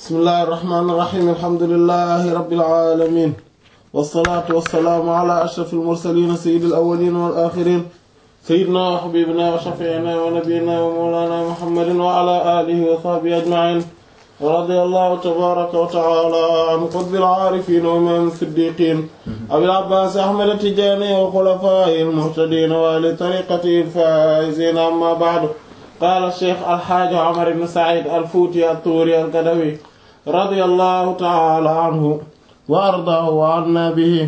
bismillahir rahmanir rahim alhamdulillahi rabbil alamin wassalatu wassalamu ala ashrafil mursalin sayyidil awwalin wal akhirin sayyidina wa habibina wa shafi'ina wa nabiyyina wa mawlana muhammadin wa ala alihi wa sahbihi ajma'in ورضي الله تبارك وتعالى عن قطب العارفين ومن الصديقين أبي العباس أحمد التجاني وخلفائه المهتدين وآل طريقته الفائزين أما بعد قال الشيخ الحاج عمر بن سعيد الفوتي الطوري القدوي رضي الله تعالى عنه وأرضاه وعنا به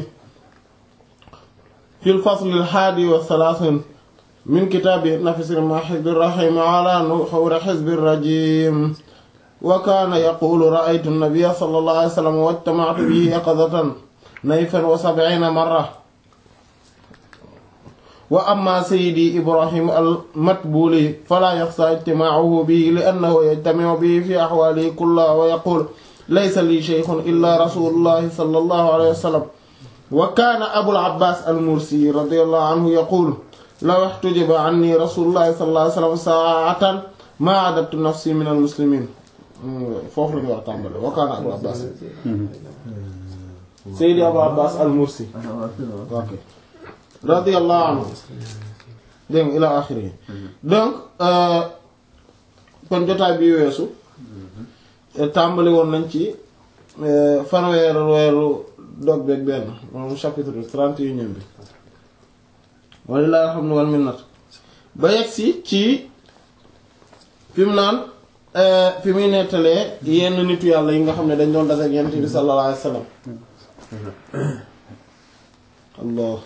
في الفصل الحادي والثلاثين من كتاب نفس المحب الرحيم على نحور حزب الرجيم وكان يقول رأيت النبي صلى الله عليه وسلم واجتمعت به يقظة نيفا وسبعين مرة وأما سيدي إبراهيم المتبولي فلا يخصى اجتماعه به لأنه يجتمع به في أحواله كلها ويقول ليس لي شيخ إلا رسول الله صلى الله عليه وسلم وكان أبو العباس المرسي رضي الله عنه يقول لو احتجب عني رسول الله صلى الله عليه وسلم ساعة ما عددت نفسي من المسلمين foofu la ñu war a tàmbale wakaana abu abbas seydi abu abbas al mursi ok radiyallahu anhu dégg ila axiri donc kon jotaay bi weesu tàmbali woon nañ ci fanweeru weeru dog beeg benn moom chapitre trente et unième bi walilahi alhamdu wal minnat ba yegg si ci fi mu naan fi muy nettalee yenn nitu yàlla yi nga xam ne dañ doon dase ak yonent bi sallallahu alayhi wasallam allah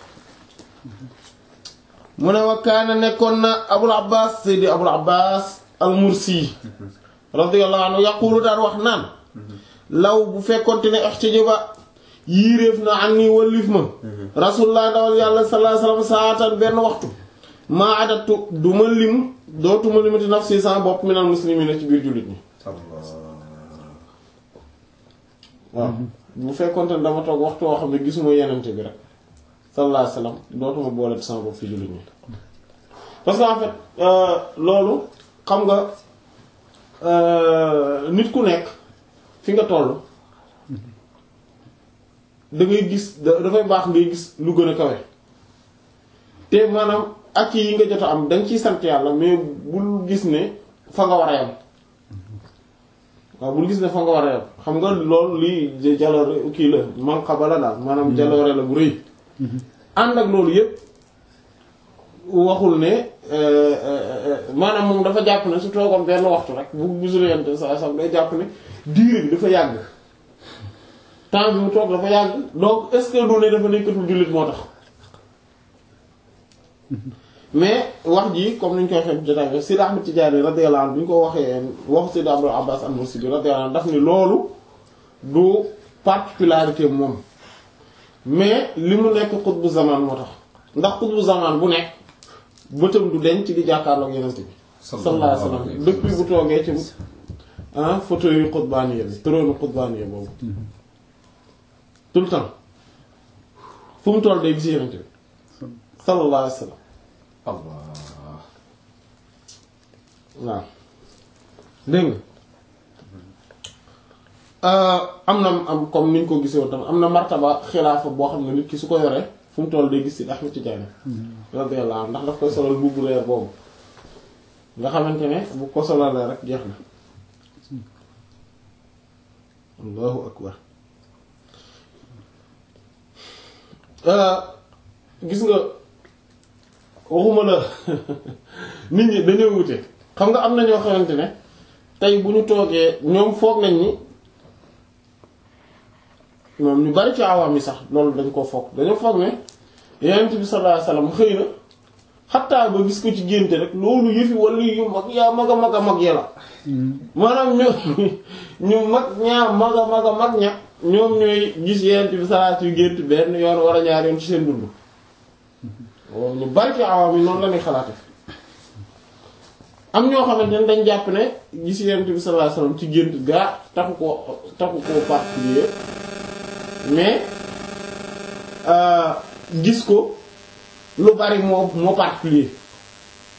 mu ne wa kaana nekkoon na abul abbas seydi abul abbas al mursi radiyallahu anhu yaqulu daan wax naan law bu fekkonte ne ihtijiba yiiréef na an nii wallif ma rasulullah dawal yàlla sallallahu alayhi wasallam saatan benn waxtu maa adatu du ma lim dootuma limati nafsi sama bopp minal muslimina ci biir jullit ñi waaw bu fekkonte ne dama toog waxtu woo xam ne gisuma yenente bi rek sallallahu alayhi wasallam dootuma booleti sama bopp ci jullit ñi parce que en fait loolu xam nga nit ku nekk fi nga toll da ngay gis dafay baax ngay gis lu gën a kawe te maanaam ak yi nga jot a am danga ciy sant yàlla mais bul gis ne fa nga war a yam waaw bul gis ne fa nga war a yam xam nga loolu lii jaloore kii la manqaba la daal maanaam jaloore la bu rëy ànd ak loolu yépp waxul ne maanaam moom dafa jàpp ne su toogoon benn waxtu rek bu gisul yente sa sam day jàpp ne diire bi dafa yàgg temps bi mu toog dafa yàgg donc est-ce que du ne dafa nekkatul jullit moo tax mais wax ji comme ni ñu koy waxee jotaay bi Sidi Ahmed Tidiane radiyallahu anhu bi ñu ko waxee waxu Sidi Abdul Abbas al-Mursi radiyallahu anhu daf ni loolu du particularité moom mais li mu nekk xutbu zaman moo tax ndax xutbu zaman bu nekk bëtam du denc di jàkkaarloog yeneen bi sallallahu alayhi wasallam depuis bu toogee ci ah fauteuil yu xutbaaniya bi trône xutbaaniya boobu tout le temps fu mu toll day gis yeneen bi sallallahu alayhi wasallam waaw dégg nga am na am comme niñ ko gisee tam am na martaba xilaafa boo xam ne nit ki su ko yoree fu mu toll day gis ci Ahmed Tidiane radiyallahu anhu ndax daf koy solal bubbu reer boobu nga xamante ne bu ko solalee rek jeex na allahu akbar gis nga waxuma la nit ñi dañoo wute xam nga am na ñoo xamante ne tey bu ñu toogee ñoom foog nañ ni moom ñu bari ci awaam yi sax loolu dañ ko foog dañoo foog ne yonent bi sallallahu alayhi wasallam xëy na xattaa ba gis ko ci génte rek loolu yëfi wala yu mag yaa mag a mag a mag ya la maanaam ñu ñu mag ñaa mag a mag a mag ña ñoom ñooy gis yonent bi sallallahu yu gént benn yoon war a ñaar yoon ci seen dund waaw ñu bari ci awaam yi noonu la ñuy xalaate am ñoo xamante ne dañ jàpp ne gis yonent bi sallallahu alayhi wasallam ci gént gaa taxu ko taxu koo particulier mais gis ko lu bari moo moo particulier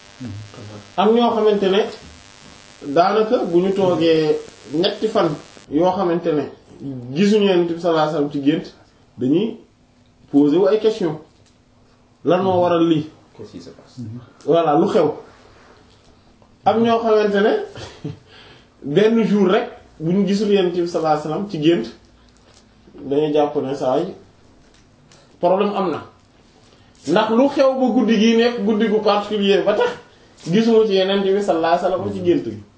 am ñoo xamante ne daanaka bu ñu toogee ñetti fan yoo xamante ne gisuñu Yonent bi sallallahu alayhi wasallam ci gént dañuy poser wu ay question lan moo waral lii Qu'est-ce qui se passe voilà lu xew am ñoo xamante ne benn jour rek bu ñu gisul Yonent bi sallallahu alayhi wasallam ci gént dañuy jàpp ne saa yi problème am na ndax lu xew ba guddi gi nekk guddi gu particulier ba tax gisuma ci Yonent bi sallallahu alayhi wasallam ci gént gi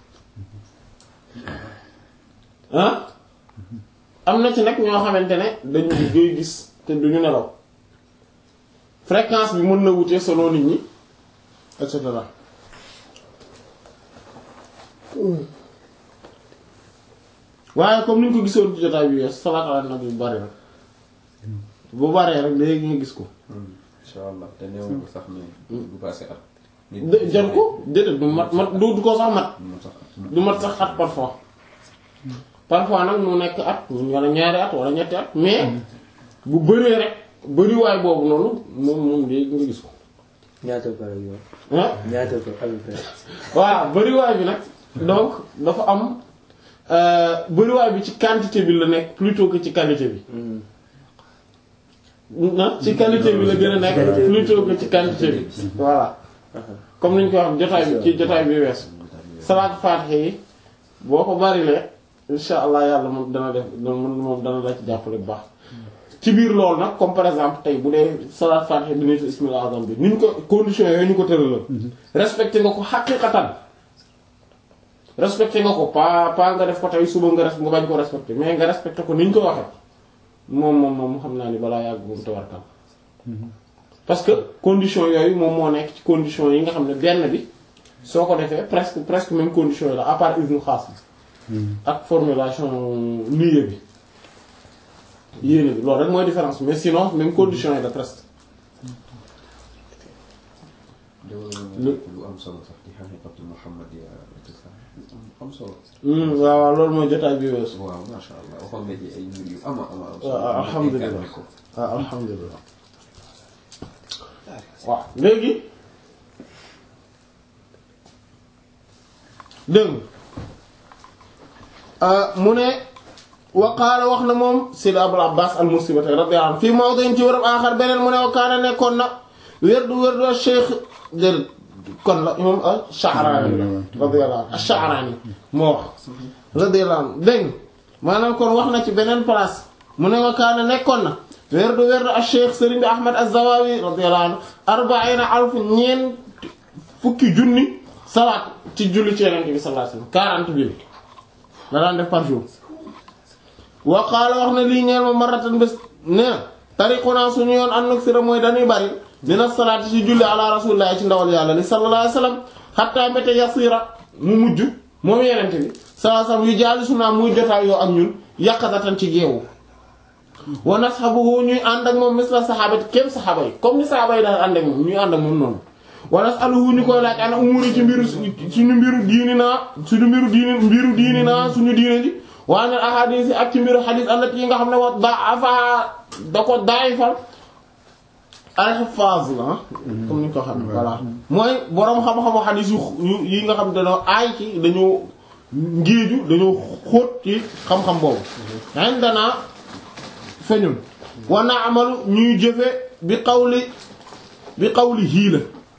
ah am na ci nag ñoo xamante ne dañu koy gis te duñu nelaw fréquence bi mën na wute selon nit ñi et cetera waaye comme ni ñu ko gisoon ci jotaay bi wees salaatu ala nabi bu bari rek bu baree rek léegi nga gis ko incha allah te néew ko sax ne du passé at. de jar ko déedéet du mat mat du du ko sax mat moo tax at. du mat sax at parfois parfois nag mu nekk at wala ñaari at wala ñetti at mais bu bëree rek bëriwaay boobu noonu moom moom léegi nga gis ko ñaata par exemple ah ñaata par à peu près voilà bëriwaay bi nag donc dafa am euh, bëriwaay bi ci quantité bi la nekk plutôt que ci qualité bi na ci qualité bi la gën a nekk plutôt que ci quantité bi voilà comme niñ ko wax jotaay bi ci jotaay bi wees salaat faatiha yi boo ko barilee insha allah yàlla moom dana def moom dana la ci jàppale bu baax ci biir loolu nag comme par exemple tey bu dee salaat faatiha bi nitu ismil azam bi ni ñu ko conditions yooyu ñu ko tëralal respecté nga ko xaqiqatan respecté nga ko pas pas nga def ko tey suba nga res nga bañ ko respecté mais nga respecté ko ni ñu ko waxee moom moom moom xam naa ni balaa yàgg moom tawarkal parce que condition yooyu moom moo nekk ci condition yi nga xam ne benn bi soo ko defee presque presque même condition yi la à part isnu xaas bi ak formulation niyyé bi yéene bi loolu rek mooy différence mais sinon même condition yi la presque lu am solo sax di xaqiqatu muhammadiya am solo. waaw waaw loolu mooy jotaay bi weesu waaw macha allah waxoon nga ci ay mbir yu ama ama am waaw alhamdulilah ko. waaw alhamdulilah waaw léegi dégg mu ne wa qaala wax na moom Sidi Abul Abbas al-Mursiba radiyallahu anhu fii mawdi'in ci wërëb aaxar beneen mu ne wa kaana nekkoon na werdu werdu Cheikh déedéet kon la imam ash-Sha'rani radiyallahu anhu ash-Sha'rani moo wax radiyallahu anhu dégg maanaam kon wax na ci beneen place mu ne wa kaana nekkoon na werdu werdu ash-Cheikh Serigne bi Ahmad az-Zawawi radiyallahu anhu arba'iina alf ñeent fukki junni salaat ci julli ci Yonent bi sallallahu alayhi wasallam quarante mille la daan def par jour wa qaala wax na lii ñeel ma maratan bés nee na tariquna suñu yoon an nuksira mooy dañuy bari dina salaati ci julli ala rasulillahi ci ndawal yàlla li sallallahu alayhi wasallam hatta mbéte yasira mu mujj moom yenente bi sallallahu alayhi wasallam yu jaali sunaa muy jotaay yoo ak ñun yàqatatan ci geewu wa nashabuhu ñuy ànd ak moom misla sahabati kéem sahaba yi comme ni sahaba yi daal ànd ak moom ñuy ànd ak moom noonu wa nasaluhu ñu koy laaj ana umuri ci mbiru suñu mbiru diini naa suñu mbiru diini mbiru diini naa suñu diine ji waa ne ahadis yi ak ci mbiru xadis allati yi nga xam ne wa da'afa da ko daayifal al-huffaz la comme ni ñu ko xam voilà mooy boroom xam-xamu xadis yu yi nga xam ne dañoo aay ci dañoo ngéeju dañoo xóot ci xam-xam boobu indana feñul wa na'malu ñuy jëfe bi qawli bi qawli hiila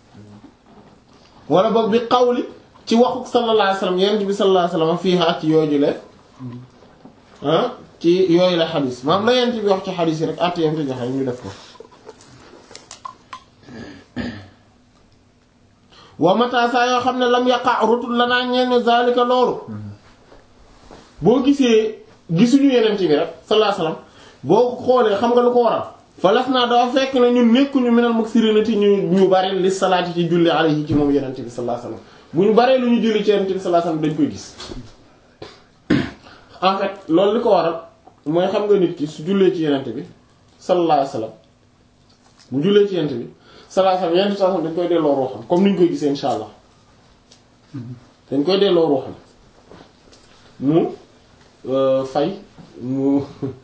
wala boog bi qawli ci waxu sallallahu alayhi wasallam yonent bi sallallahu alayhi wasallam fiiha ci yooju le ah ci yooyu la xadis maam la yonent bi wax ci xadis yi rek att yam ci joxe ñu def ko wa mata saa yoo xam ne lam yaqa rutul la naa ñeen zalika loolu boo gisee gisuñu yonent bi rek sallallahu alayhi wasallam boo xoolee xam nga lu ko waral falas naa dafa fekk ne ñun nekkuñu minal muksirinati ñu ñu bari li salaati ci julli alayhi ci moom yonent bi sallallahu alayhi wasallam bu ñu baree lu ñu julli ci yonent bi sallallahu alayhi wasallam dañ koy gis en fait loolu li ko waral mooy xam nga nit ki su jullee ci yonent bi sallallahu alayhi wasallam bu jullee ci yonent bi sallallahu alayhi wasallam yonent sallallahu dañ koy delloo ruuxam comme ni ñu koy gisee insha allah dañ koy delloo ruuxam mu fay mu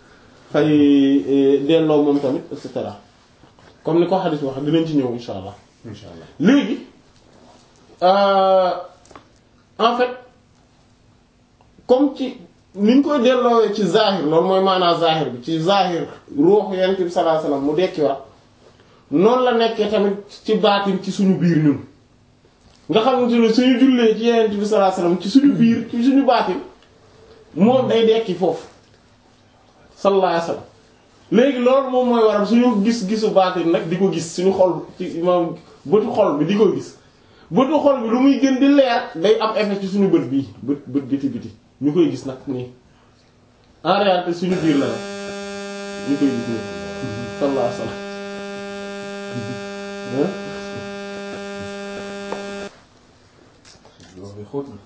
fay delloo moom tamit et cetera comme ni ko xadis wax dinañ ci ñëw insha allah incha allah léegi en fait comme ci niñ koy delloowee ci zahir loolu mooy maanaa zahir bi ci zahir ruuxu yonent bi sallallahu alayhi wasallam mu dekkiwaat noonu la nekkee tamit ci baatin ci suñu biir ñun nga xamante ne suñu jullee ci yonent bi sallallahu alayhi wasallam ci suñu biir ci suñu baatin moom day dekki foofu sallallahu alayhi wasallam léegi loolu moom mooy waral suñu gis-gisu baatin nag di ko gis suñu xol ci moom bëtu xol bi di ko gis bëtu xol bi lu muy gën di leer day am effet ci suñu bët bii bët bët biti biti ñu koy gis nag nii en réalité suñu biir la nag ñu koy gis nii sallallahu alayhi wasallam loolu xóot na.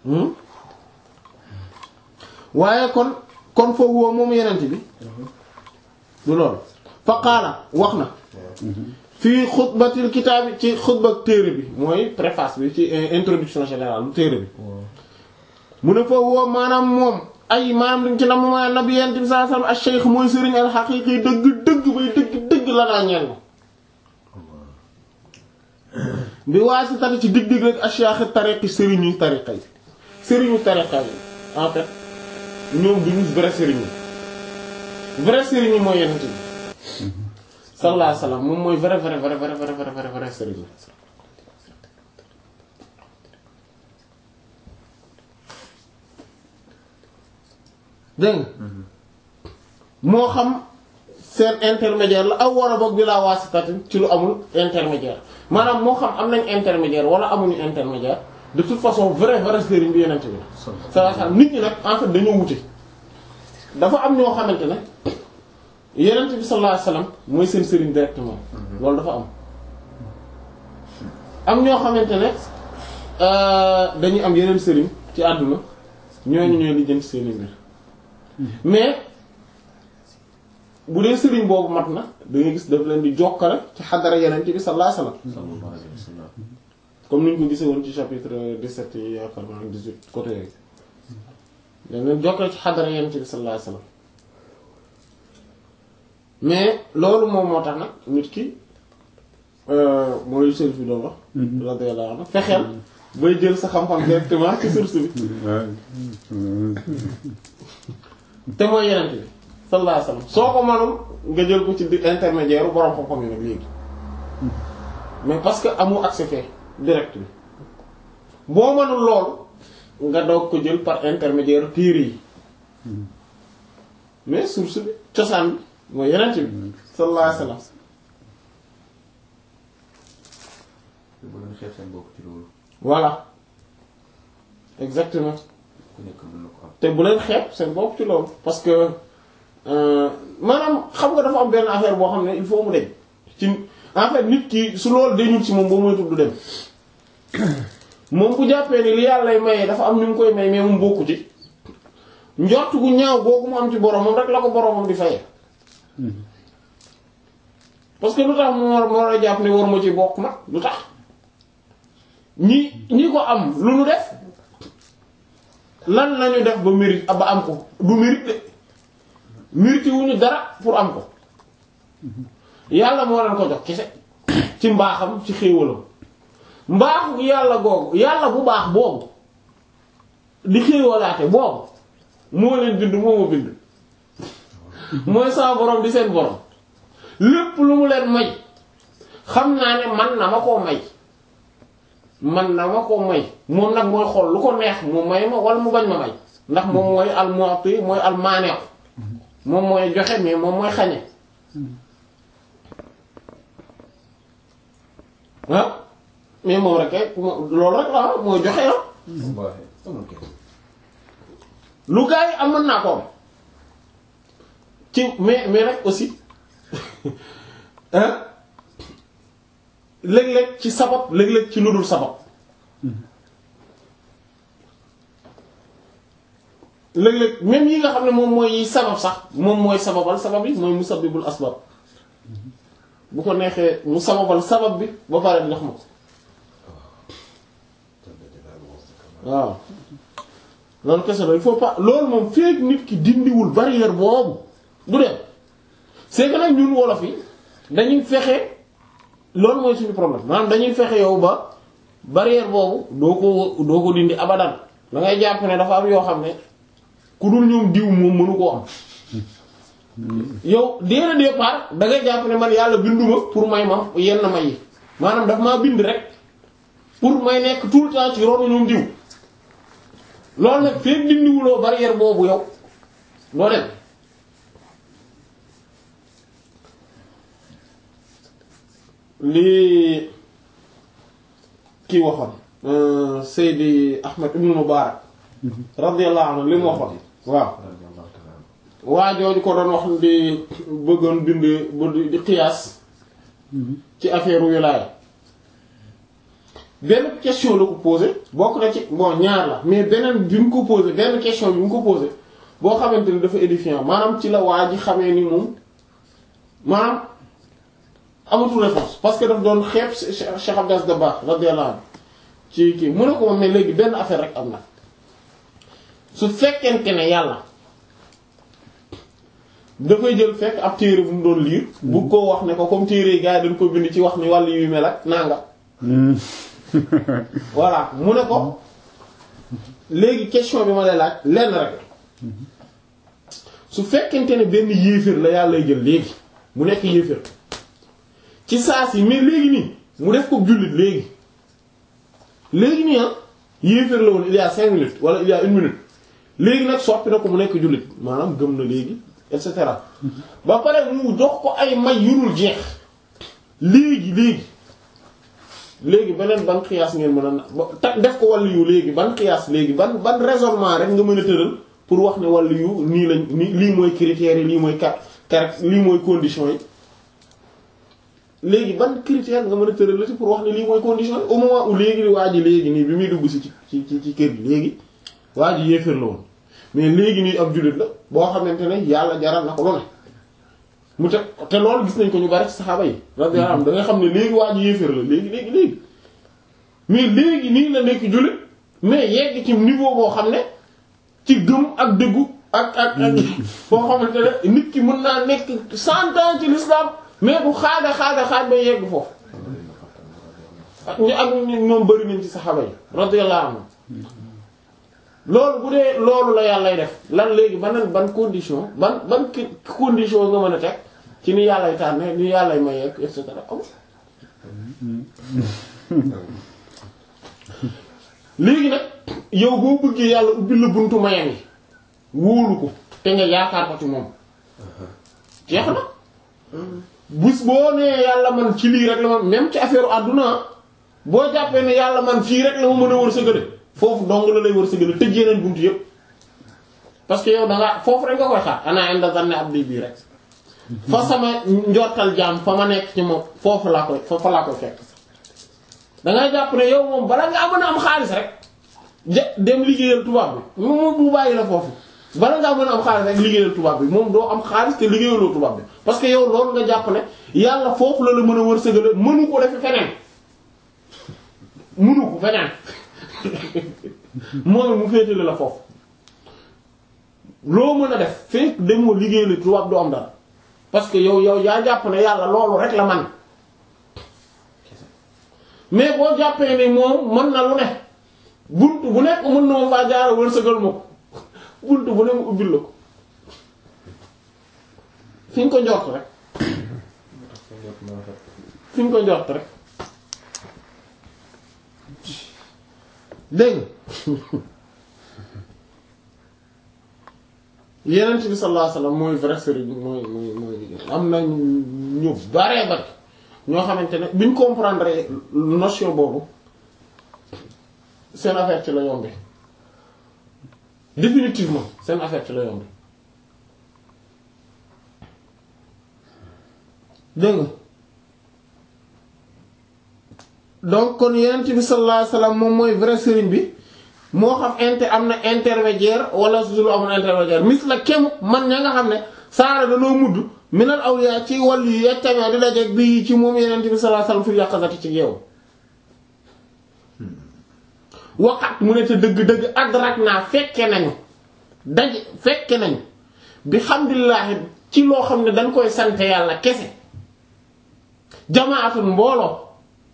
waaye kon kon foofu woo moom yenent bi du loolu fa qaala wax na fii xutbatil kitaab bi ci xutba téere bi mooy préface bi ci introduction générale bu téere bi mu ne foofu woo maanaam moom ay maanaam dañ ci nam ma nabi yent bi sallallahu alayhi wasallam ash-shaykh mooy sëriñ al-haqiqi dëgg dëgg bay dëgg dëgg la naa ñeel na bi waasitati ci dig dig rek ashyakh tariqi sëriñu tariqa yi sëriñu tariqa yi en fait ñoom duñu vrai sëriñ yi vrai sëriñ yi mooy yenent bi sallallahu alayhi wasallam moom mooy vrai vrai vrai vrai vrai vrai vrai vrai sëriñ yi dégg nga moo xam seen intermédiaire la aw wala boog bi laa waasitatin ci lu amul intermédiaire maanaam moo xam am nañ intermédiaire wala amuñu intermédiaire de toute façon vrai vrai sëriñ bi yenente bi sallallahu alayhi wasallam nit ñi nag en fait dañoo wute dafa am ñoo xamante ne yenente bi sallallahu alayhi wasallam mooy seen sëriñ directement loolu dafa am am ñoo xamante ne dañuy am yeneen sëriñ ci àdduna ñooñu ñooy lijjanti seeni mbir mais bu dee sëriñ boobu mat na da ngay gis daf leen di jokkale ci xadara yeneen bi sallallahu alayhi wasallam sallallahu alayhi wa sallam. comme ni ñu ko gisee woon ci chapitre 17 yi yaakaar naa 18 côté yooyu dañ leen jokkale ci xadara yeneen bi sallallahu alayhi wasallam mais loolu moom moo tax nag nit ki mooy sëriñ bi doon wax radiyallahu anhu fexeel bay jël sa xam-xam directement ci source bi te mooy yeneen bi sallallahu alayhi wasallam soo ko mënul nga jël ko ci di intermédiaire borom xam-xam yi nag léegi mais parce que amu accès fee direct bi boo mënul loolu nga doog ko jël par intermédiaire téere yi mais source bi cosaan bi mooy yeneen bi sallallahu alayhi wasallam te bu leen xeeb seen bopp ci loolu voilà exactement ku nekk mën na ko am. te bu leen xeeb seen bopp ci loolu parce que maanaam xam nga dafa am benn affaire boo xam ne il faut mu deñ ci en fait nit ki su loolu dañul ci moom boo moytu du dem moom bu jàppee ni li yàlla mayee dafa am ni mu koy may mais moom bokku ci njort gu ñaaw boobu mu am ci boromam rek la ko boromam di fayee parce que lu tax mu war war a jàpp ne war ma ci bokk nag lu tax ñi ñi ko am lu nu def lan lañu def ba mérite ba am ko du mérite de mérite wuñu dara pour am ko yàlla moo leen ko jox kese ci mbaaxam ci xéewalam mbaaxu yàlla googu yàlla bu baax boobu di xéewalaate boobu moo leen bind moo ma bind mooy sama borom di seen borom lépp lu mu leen may xam naa ne man na ma koo may man na ma koo may moom nag mooy xool lu ko neex mu may ma wala mu bañ ma may ndax moom mooy al-mu'ti mooy al-mani' moom mooy joxe mais moom mooy xañe ah mais moom rek kay loolu rek la mooy joxe ah wallaahi amul kenn. lu gaa yi am mën naa ko am ci mais mais nag aussi ah léeg-léeg ci sabab léeg-léeg ci lu dul sabab léeg-léeg même yi nga xam ne moom mooy yi sabab sax moom mooy sababal sabab yi mooy musabbibul asbab bu ko neexee mu sababal sabab bi ba pare jox ma ko waaw loolu kese la il faut pas loolu moom feek nit ki dindiwul barrière boobu du dem c'est que nag ñun wolof yi dañuy fexe loolu mooy suñu problème maanaam dañuy fexe yow ba barrière boobu doo ko doo ko dindi abadan da ngay jàpp ne dafa am yoo xam ne ku dul ñoom diw moom mënu koo am yow dès le départ da ngay jàpp ne man yàlla binduma pour may ma yenn may yi maanaam daf maa bind rek pour may nekk tout le temps ci ronu ñoom diw loolu nag feeg dindiwuloo barrière boobu yow doo dem lii kii waxoon Seydi Ahmed ibn Mubarak radiyallahu anhu li mu waxoon waaw waa jooju ko doon wax di bëggoon bind bu di xiyaas ci affaire wilaaya benn question la ko posé bokk na ci bon ñaar la mais beneen bi mu ko posé benn question bi mu ko posé boo xamante ni dafa édifiant maanaam ci la waa ji xamee ni moom maanaam amatul réponse parce que daf doon xeeb Cheikh Abdas Dabakh radiyallahu anhu ci kii mu ne ko moom mais léegi benn affaire rek am na su fekkente ne yàlla dafay jël fekk ab téere bu mu doon liir bu ko wax ne ko comme téere yi gars yi dañ ko bind ci wax ni wàllu yuy mel ak nanga voilà mu ne ko léegi question bi ma lay laaj lenn rek su fekkente ne benn yéeféer la yàlla lay jël léegi mu nekk yéeféer ci saa si mais léegi nii mu def ko jullit léegi léegi nii ah yéeféer la woon il y a cinq minutes wala il y a une minute léegi nag soppi na ko mu nekk jullit maanaam gëm na léegi et cetera ba pare mu jox ko ay may yurul jeex léegi léegi léegi beneen ban xiyaas ngeen mën a na def ko wàllu yu léegi ban xiyaas léegi ban ban raisonnement rek nga mën a tëral pour wax ne wàllu yu nii lañ nii lii mooy critères yi lii mooy car lii mooy conditions yi léegi ban critère nga mën a tëral la ci pour wax ne lii mooy condition yi au moment où léegi waa ji léegi nii bi muy dugg si ci ci ci kër gi léegi waa ji yéeféer la woon mais léegi nii ab jullit la boo xamante ne yàlla jaral na ko lu ne mu te te loolu gis nañ ko ñu bari ci saxaaba yi radiyallahu anhum da nga xam ne léegi waa ji yéeféer la léegi léegi léegi mais léegi nii la nekk jullit mais yegg ci niveau boo xam ne ci gëm ak dëggu ak ak ak boo xamante ne nit ki mën naa nekk cent ans ci l'islam mais bu xaaga xaaga xaaj ba yegg foofu ak ñu ak ñoom bëri nañ ci saxaaba yi radiyallahu anhum loolu bu dee loolu la yàllay def lan léegi ban ban condition ban ban condition nga mën a teg ci ni yàllay tànne ni yàllay mayeeg et cetera am léegi nag yow boo bëggee yàlla ubbil la buntu mayam yi wóolu ko te nga yaakaar ko ci moom jeex na bus boo nee yàlla man ci lii rek la man même ci affaire àdduna boo jàppee ne yàlla man fii rek la ma mën a wërsëgale foofu dong la lay wërsëgale tëj yeneen buntu yépp parce que yow da nga foofu rek nga koy xaar ana inda zanni abdi bii rek fa sama njortal jaam fa ma nekk ci moom foofu laa koy foofu laa koy fekk da ngay jàpp ne yow moom bala ngaa mën a am xaalis rek ja dem liggéeyal tubaab bi moom bu bàyyi la foofu bala ngaa mën a am xaalis rek liggéeyal tubaab bi moom doo am xaalis te liggéeyaloo tubaab bi parce que yow loolu nga jàpp ne yàlla foofu la la mën a wërsëgale mënu ko defe feneen mënu ko feneen moom mu féetale la foofu loo mën a def fekk demoo liggéeyal tubaab doo am dara parce que yow yow yaa jàpp ne yàlla loolu rek la man mais boo jàppee ne moom mën na lu ne bunt bu nekk mën na ma faa jaara wërsëgal ma ko bunt bu ne mu ubbil la ko fi ñu ko njort rek fi ñu ko njort rek dégg yenent bi sallallahu alayhi wasallam mooy vrai sëriñ mooy mooy mooy am na ñu baree bari ñoo xamante ne bi ñu comprendre notion boobu seen affaire ci la yombe définitivement seen affaire ci la yombe dégg nga donc kon yenent bi sallallahu alayhi wasallam moom mooy vrai sëriñ bi moo xam inter am na intermédiaire wala su lu amul intermédiaire mis la kem man ña nga xam ne saara danoo mudd minal awliya ci wàllu yi yettamee di dajeeg bi ci moom yenent bi sallallahu alayhi wasallam fi yàqazati ci yeewu waxat mu ne te dëgg-dëgg adrak naa fekke nañu daje fekke nañu bi hamdulillahi ci loo xam ne dañ koy sant yàlla kese jamaatun mbooloo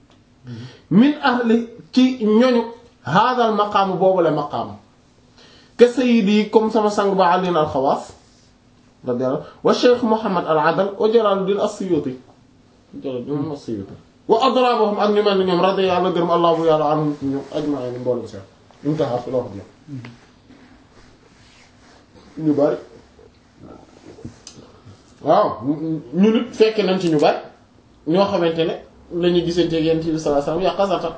min ahli ci ñoñu haadal maqaamu boobu la maqaamu ka sayyidi comme sama sang ba Ali al-Xawaas radiyallahu wa Cheikh Muhammad al-Adal wa Jalaaluddin as-Suyuti Jalaaluddin as-Suyuti wa adrabahum ak ñu mel ni ñoom radiyallahu gërëm allahu yàlla anhum ñoom ajma'in mboolem seen intaha fi la wax ñu bari waaw ñu nit fekke nañ ci ñu bari ñoo xamante ne lañuy gisante ak Yonent bi sallallahu alayhi wasallam yaqazatan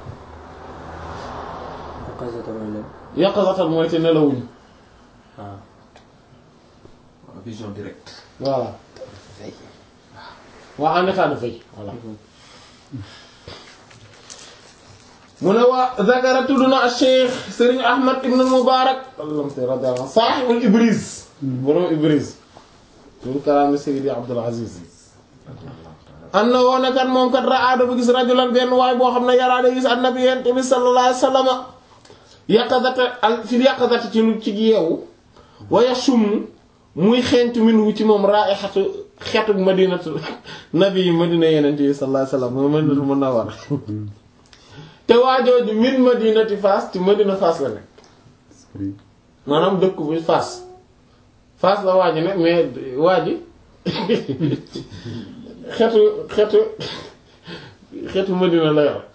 Yaqazatan mooy lan yaqazatan mooy te nelawuñu ah vision directe. voilà waa en état de veille voilà mu ne waa zakara tudd na Cheikh Serigne Ahmad ibn Mubarak allamte radiyallahu anhu sahibul Ibriz borom Ibriz min kalaami Sayyidi Abdul Aziz an na woone kat moom kat raa dafa gis rajulan benn waay boo xam ne yaraa da gis annabi yent bi sallallahu alayhi wasallam yaqazata al fi yaqazata ci nu ci yeewu wa yashum muy xeeñtu min wu ci moom raihatu xeetu madinatu nabi madina yeneen bi sallallahu alayhi wasallam mooy madinatu munawwara te waajooju min madinati Faas ci madina Faas la nekk maanaam dëkk bu Faas Faas la waaji ne mais waaji xeetu xeetu xeetu madina la yor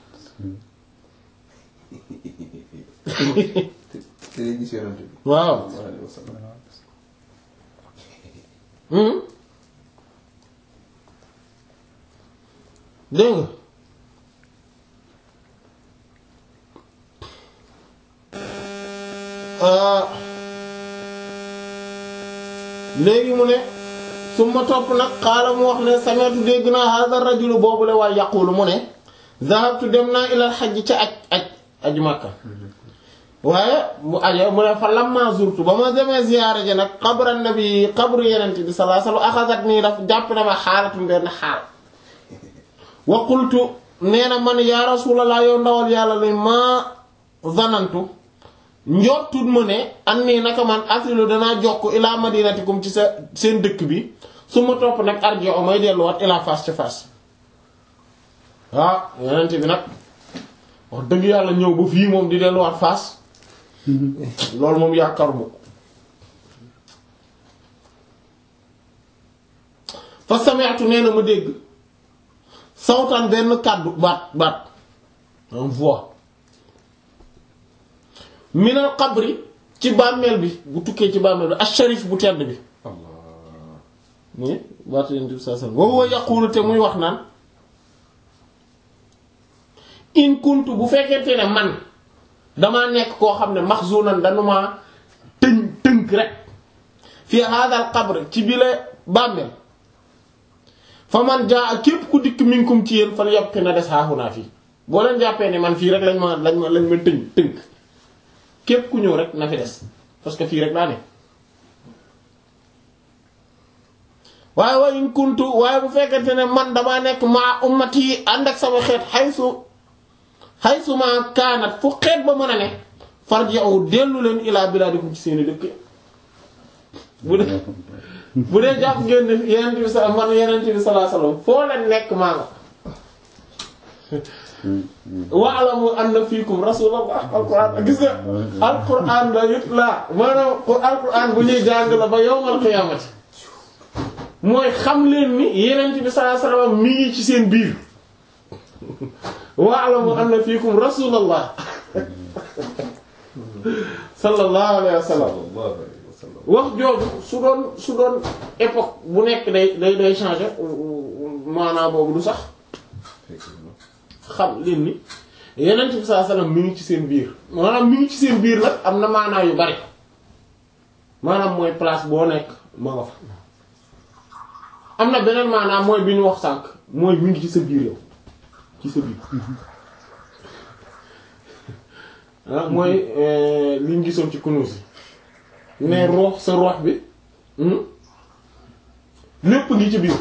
te day gis yonent bi. waaw sallallahu alayhi wa sallam. Hmm? dégg nga ah léegi mu ne su ma topp nag xaala mu wax ne sameetu dégg naa hada rajulu boobu la waaye yaqulu mu ne zahabtu dem naa ilal xajj ca aj aj aju makka waaye mu aja mu ne fa lamma zurtu ba ma demee ziyaare ji nag xabra nabi xabru yenent bi sallallahu alayhi wasallam axasat nii daf jàpp na ma xaalatum benn xaal wa qultu nee na man yaa rasulallah yow ndawal yàlla li ma zanantu njottut mu ne an nii naka man asilu danaa jokk ilaa madinatikum ci sa seen dëkk bi su ma topp nag arjo may delluwaat ilaa Fass ca Fass waaw yenent bi nag wax dëgg yàlla ñëw ba fii moom di delluwaat Fass loolu moom yaakaaruma ko fa sami'tu nee na ma dégg sawtan benn kàddu baat baat en voix minal qabri ci bàmmeel bi bu tukkee ci bàmmeel bi asharif bu tedd bi Allah. muy baatu yonent bi sallallahu alayhi wasallam wa huwa yaqulu te muy wax naan in kuntu bu fekkente ne man damaa nekk koo xam ne maxzunan dañu ma tëñ tënk rek fi hadal qabr ci bile bàmmeel fa man jaa képp ku dikk minkum ci yéen fal yabqi na des xaaxunaa fii boo leen jàppee ne man fii rek lañ ma lañ ma lañ ma tëñ tënk képp ku ñëw rek na fi des parce que fii rek laa ne waaye wa in kuntu waaye bu fekkente ne man damaa nekk maa ummati ànd ak sama xeet xaysu xaysu ma kaanat fu xeet ba mën a ne farji'u dellu leen ilaa bilaadikum ci seeni dëkk bu dee bu dee jàpp ngeen ne yenent bi sa man yenent bi sallallahu alayhi wasallam foo leen nekk maa nga wa'lamu anna fiikum rasulullah alquran gis nga alquran la yut la maanaam alquran bu ñuy jàng la ba yawmal qiyaamati mooy xam leen ni yenent bi sallallahu alayhi wasallam mi ngi ci seen biir wa'lamu anna fiikum rasulullah sallallahu alayhi wasallam sallallahu alayhi wa sallam. wax jooju su doon su doon époque bu nekk day day day changer maanaam boobu du sax effectivement. xam leen ni yenent bi sallallahu alayhi wasallam mi ngi ci seen biir maanaam mi ngi ci seen biir nag am na maanaa yu bari maanaam mooy place boo nekk ma nga fa am na beneen maanaam mooy bi ñu wax sànq mooy mi ngi ci sa biir yow ci sa biir ah mooy li ñu gisoon ci kunuus yi ne ruux sa ruux bi hmm? lépp ngi ci biir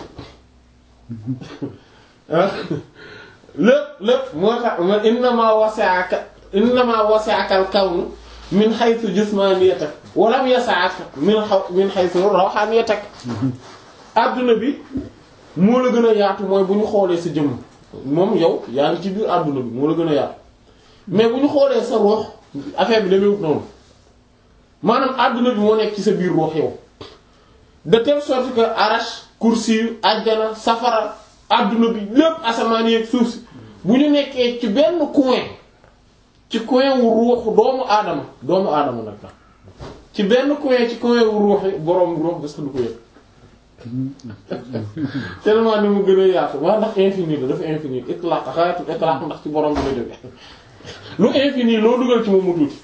ah lépp lépp moo tax ma innama wasi'aka innama wasi'aka al-kawnu min haythu jismaniyatak wa lam yas'aka min haw min haythu ruhaniyatak adduna bi moo la gën a yaatu mooy bu ñu xoolee sa jëmm moom yow yaa ngi ci biir adduna bi moo la gën a yaatu mais bu ñu xoolee sa ruux affaire bi demewut noonu maanaam àdduna bi moo nekk ci sa biir ruux yow de telle sorte que arash kursi yu àjjana safara àdduna bi lépp asamaan yeeg suuf si bu ñu nekkee ci benn coin ci coin wu ruuxu doomu aadama doomu aadama nag la ci benn coin ci coin wu ruuxi boroom ruux bés du ko yëg tellement ni mu gën a yaatu waa ndax infini la dafa infini itlaq xayatu itlaq ndax ci borom bi la jóge lu infini loo dugal ci moom mu tuuti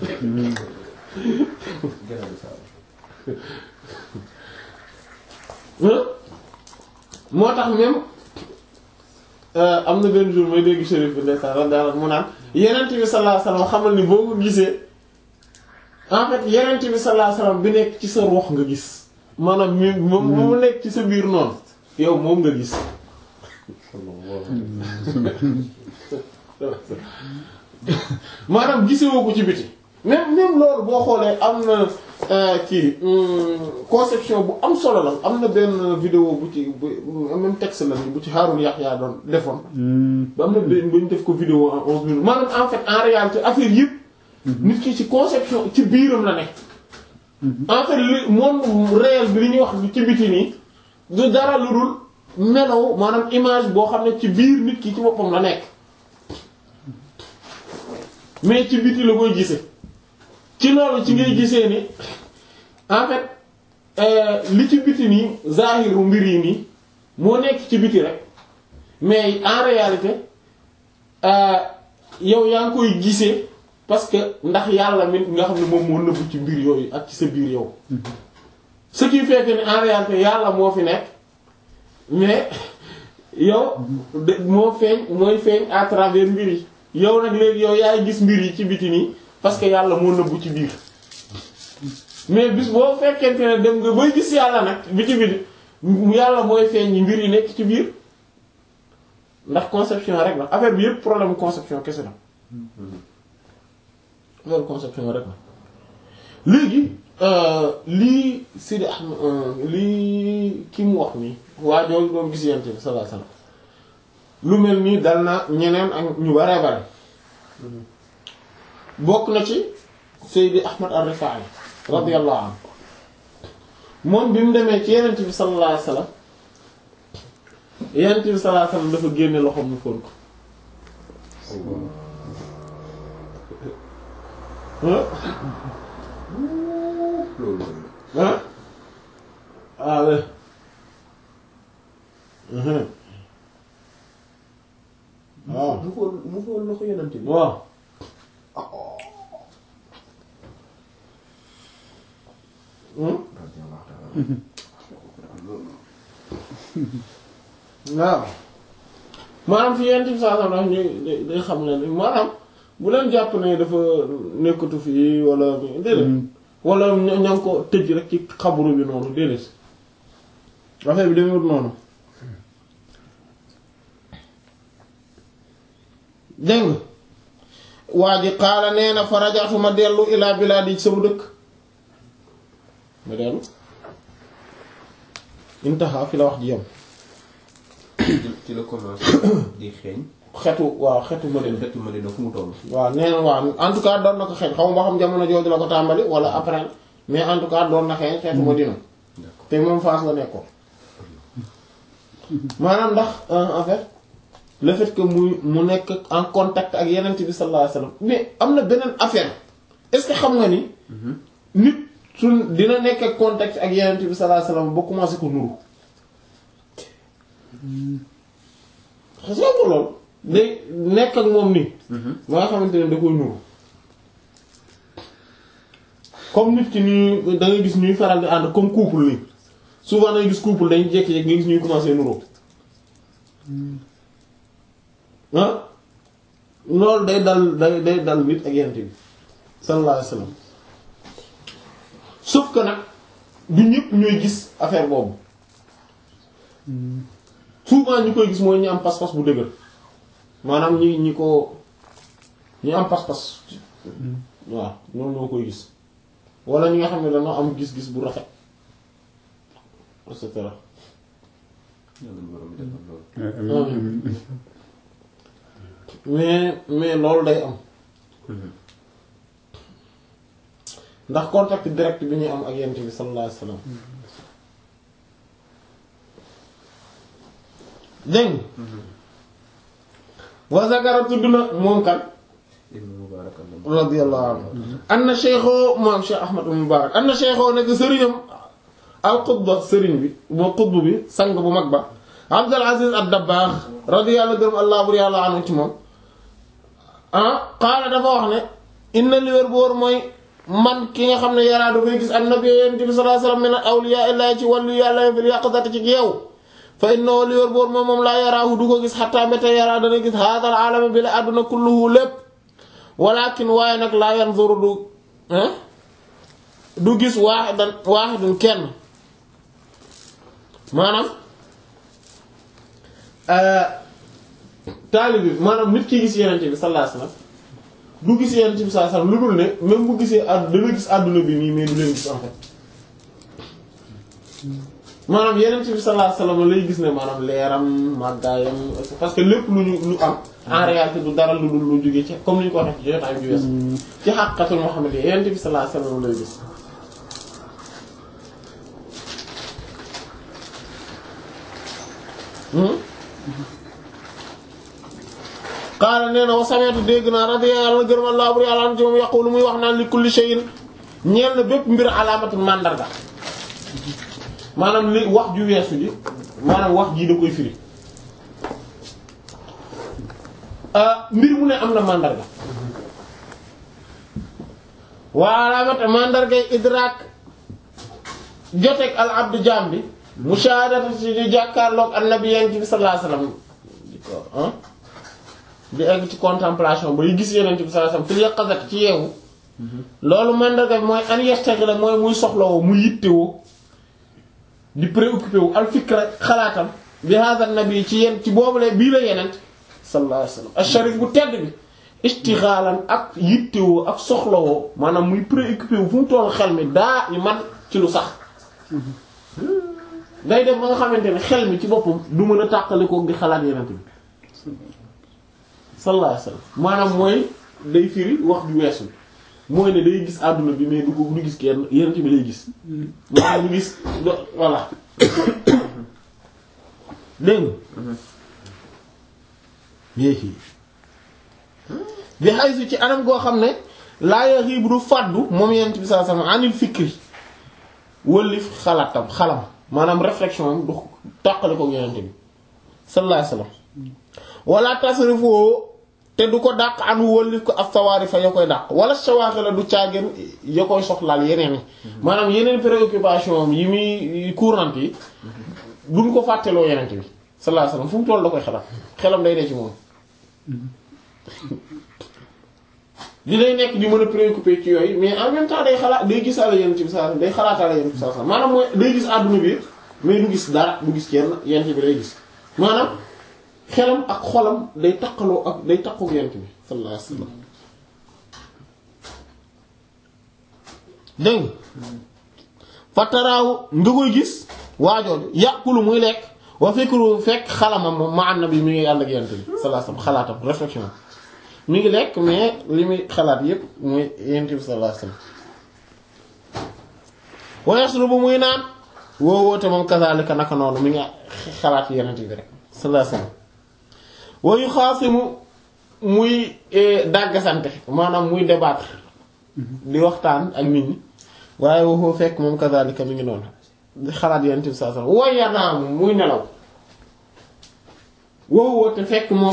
gannaaw saa moo tax même am na benn jour may dégg shérif bi ndeysaan radiyallahu mu naan yenent bi sallallahu alayhi wasallam xamal ni boo ko gisee en fait yenent bi sallallahu alayhi wasallam bi nekk ci sa ruux nga gis maanaam mi moom mu nekk ci sa biir noonu yow moom nga gis maanaam gisewoo ko ci biti même même loolu boo xoolee am na kii conception bu am solo la am na benn vidéo bu ci bu même texte la ni bu ci Haroun Yahya doon defoon ba am na benn ba ñu def ko vidéo en onze minutes maanaam en fait en réalité affaire yëpp nit ki ci conception ci biiram la nekk en fait li monde réel bi li ñuy wax ci biti nii du dara lu dul melaw maanaam image boo xam ne ci biir nit ki ci boppam la nekk mais ci biti la koy gisee ci loolu ci ngay gisee ni en fait li ci biti nii zahiru mbir yi nii moo nekk ci biti rek mais en réalité yow yaa ngi koy gisee parce que ndax yàlla mi nga xam ne moom moo nëbbu ci mbir yooyu ak ci sa biir yow ce qui fait que ni en réalité yàlla moo fi nekk mais yow de moo feeñ mooy feeñ à travers mbir yi yow nag léegi yow yaay gis mbir yi ci biti nii parce que yàlla moo nëbbu ci biir mais bis boo fekkente ne dem nga bay gis yàlla nag biti biti yàlla mooy feeñ mbir yi nekk ci biir ndax conception rek la affaire bi yëpp problème conception kese la affaire conception rek la léegi lii Sidi Ahmed lii ki mu wax nii waa jooju doon gis yent bi sallallahu alayhi wasallam lu mel nii dal na ñeneen ak ñu bare bare bokk na ci Seydi Ahmad ar-Rifaa'i radiyallahu anhu moom bi mu demee ci yenent bi sallallahu alayhi wasallam yenent bi sallallahu alayhi wasallam dafa génne loxoom mu fóon ko loolu ah ah ouais waaw mu fool mu fool loxo yonent bi waaw radiyallahu ta'ala waaw maanaam fi yenn saa saa ndax ñu day xam ne maanaam bu leen jàpp ne dafa nekkatu fii wala déedéet wala ña ña ngi ko tëj rek ci xabru bi noonu déedéet affaire bi demewut noonu dégg nga waa ji xaala nee na fa rajaatu ma dellu ilaa bilaadi ci sama dëkk ma dellu intaha fi la wax ji yam ci la commencé di xeeñ xetu waaw xetu ma xeeñ xetu Madina fu mu toll waaw nee na waaw en tout cas doon na ko xeeñ xaw ma ba xam jamono jooju la ko tàmbali wala après mais en tout cas doon na xeeñ xeetu ma dina d'accord te moom Fass la nekkoon maanaam ndax en fait le fait que muy mu nekk en contact ak yeneen bi sallallahu alayhi wasallam mais am na beneen affaire est-ce que xam nga ni nit su dina nekk ak contact ak yeneen bi sallallahu alayhi wasallam ba commencé ko nuru xas nga ko lool day nekk ak moom nii ba nga xamante ne da koy nuru comme nit ki ñuy da ngay gis ñuy faral di ànd comme couple nii souvent da ngay gis couple dañuy jékki-jékki nga gis ñuy commencé nuroo ah loolu day dal day day dal nit ak yent bi sallallahu alayhi wasallam sauf que nag du ñëpp ñooy gis affaire boobu souvent ñi koy gis mooy ñi am pas-pas bu dëgër maanaam ñi ñi ko ñi am pas-pas waaw ñoom ñoo koy gis wala ñi nga xam ne dañoo am gis-gis bu rafet et cetera yàlla na borom bi defal loolu mais mais loolu day am ndax contact direct bi ñuy am ak yent bi sallallahu alayhi wasallam dégg nga wa zakara tudd na moom kan ibnu Mubarak radiyallahu anhu anna cheikho moom cheikh ahmad mubarak anna cheikho nekk sëriñam al qutba sëriñ bi moo qutb bi sang bu mag ba abdul aziz ad dabbaax radiyallahu gërëm allah bur yàlla anhu ci moom ah qaala dafa wax ne inna li wér boor mooy man ki nga xam ne yaraa dafay gis annabi yonent bi sallallahu alayhi wasallam min awliya illahi ci wàllu yàlla fil yaqzati ci geew fa innahu li wér boor moom moom laa yaraahu du ko gis xatta mbéte yaraa dana gis haadal alama bi la àdduna kulluhu lépp walakin waaye nag laa yanzuru du du gis waaxidan waaxidun kenn maanaam taalibi bi maanaam nit ki gis yenente bi sallallahu alayhi wasallam du gis yenente bi sallallahu alayhi wasallam lu dul ne même bu gisee àdd dana gis àdduna bi nii mais du leen gis en fait maanaam yenente bi sallallahu alayhi wasallam lay gis ne maanaam leeram màggaayam parce que lépp lu ñu lu am en réalité du dara lu dul lu jóge ci comme ni ñu ko waxee ci jotaay bi wees ci xaqiqatul Muhammad yi yenente bi sallallahu alayhi wasallam lay gis qaala nee na wa sameetu dégg naa radiyallahu gërëm Allah bur yàlla an ci moom yaqulu muy wax naan li kulli shay'in ñeel na bépp mbir alaamatul màndarga maanaam li wax ju weesu ji maanaam wax jii da koy firi mbir mu ne am na màndarga waa alaamata màndargay idraak joteeg al abdu jaam bi mushahadatu ci di jàkkaarloog annabi yent bi sallallahu alayhi wasallam di ko di egg ci contemplation bay gis yeneen bi sallallahu alayhi wasallam fil yaqazat ci yeewu loolu mandarga bi mooy an yastaghila mooy muy soxlawoo muy yittewoo di préoccupé wu al fikra xalaatam bi hadha nabi ci yenn ci boobule bii la yeneen sallallahu alayhi wasallam asharif bu tedd bi istighalan ak yittewoo ak soxlawoo maanaam muy préoccupé wu fu mu toll xel mi daa i man ci lu sax day dem ba nga xamante ne xel mi ci boppam du mën a tàqalikoog di xalaat yeneen bi sallallahu alayhi wasallam maanaam mooy day firi wax ju weesu mooy ne day gis àdduna bi mais du ko du gis kenn yeneen bi lay gis maanaam du gis voilà dégg nga bi xaysu ci anam goo xam ne laa yaxiibu du fàddu moom yeneen bi sallallahu alayhi wasallam anil fikri wëllif xalaatam xalam maanaam réflexion am du tàqali ko yeneen bi sallallahu alayhi wasallam wala tasrifu te du ko dàq anu wëllif ko ak sawaari fa ya koy dàq wala sawaaxi la du caageen ya koy soxlaal yeneen yi maanaam yeneen préoccupation yi muy courante yi duñ ko fàtteloo yeneen bi sallallahu alayhi wasallam fu mu toll da koy xalaat xelam day dee ci moom li lay nekk di mën a préoccupé ci yooyu mais en même temps day xalaat day gis àlla yeneen bi sallallahu alayhi wasallam day xalaataale yeneen bi sallallahu alayhi wasallam maanaam mooy day gis àdduna bi mais du gis dara du gis kenn yeneen bi lay gis maanaam xelam ak xolam day takkaloo ak day takkook yent bi sallallahu alayhi wasallam dégg fataraaw nga koy gis waajooju yàqulu muy lekk wa fikru fekk xalamam moom ma annabi mi ngi ànd ak yent bi sallallahu alayhi wasallam xalaatam réflexion mi ngi lekk mais li muy xalaat yépp muy yent bi sallallahu alayhi wasallam wa yasrubu muy naan woo woote moom kazalika naka noonu mi ngi xalaat yent bi rek sallallahu alayhi wasallam wayu xaasimu muy dàggasante maanaam muy débattre di waxtaan ak nit ñi waaye waxoo fekk moom kazalika mi ngi noonu di xalaat yenn bi saa saa way yanaamu muy nelaw waxoo te fekk moom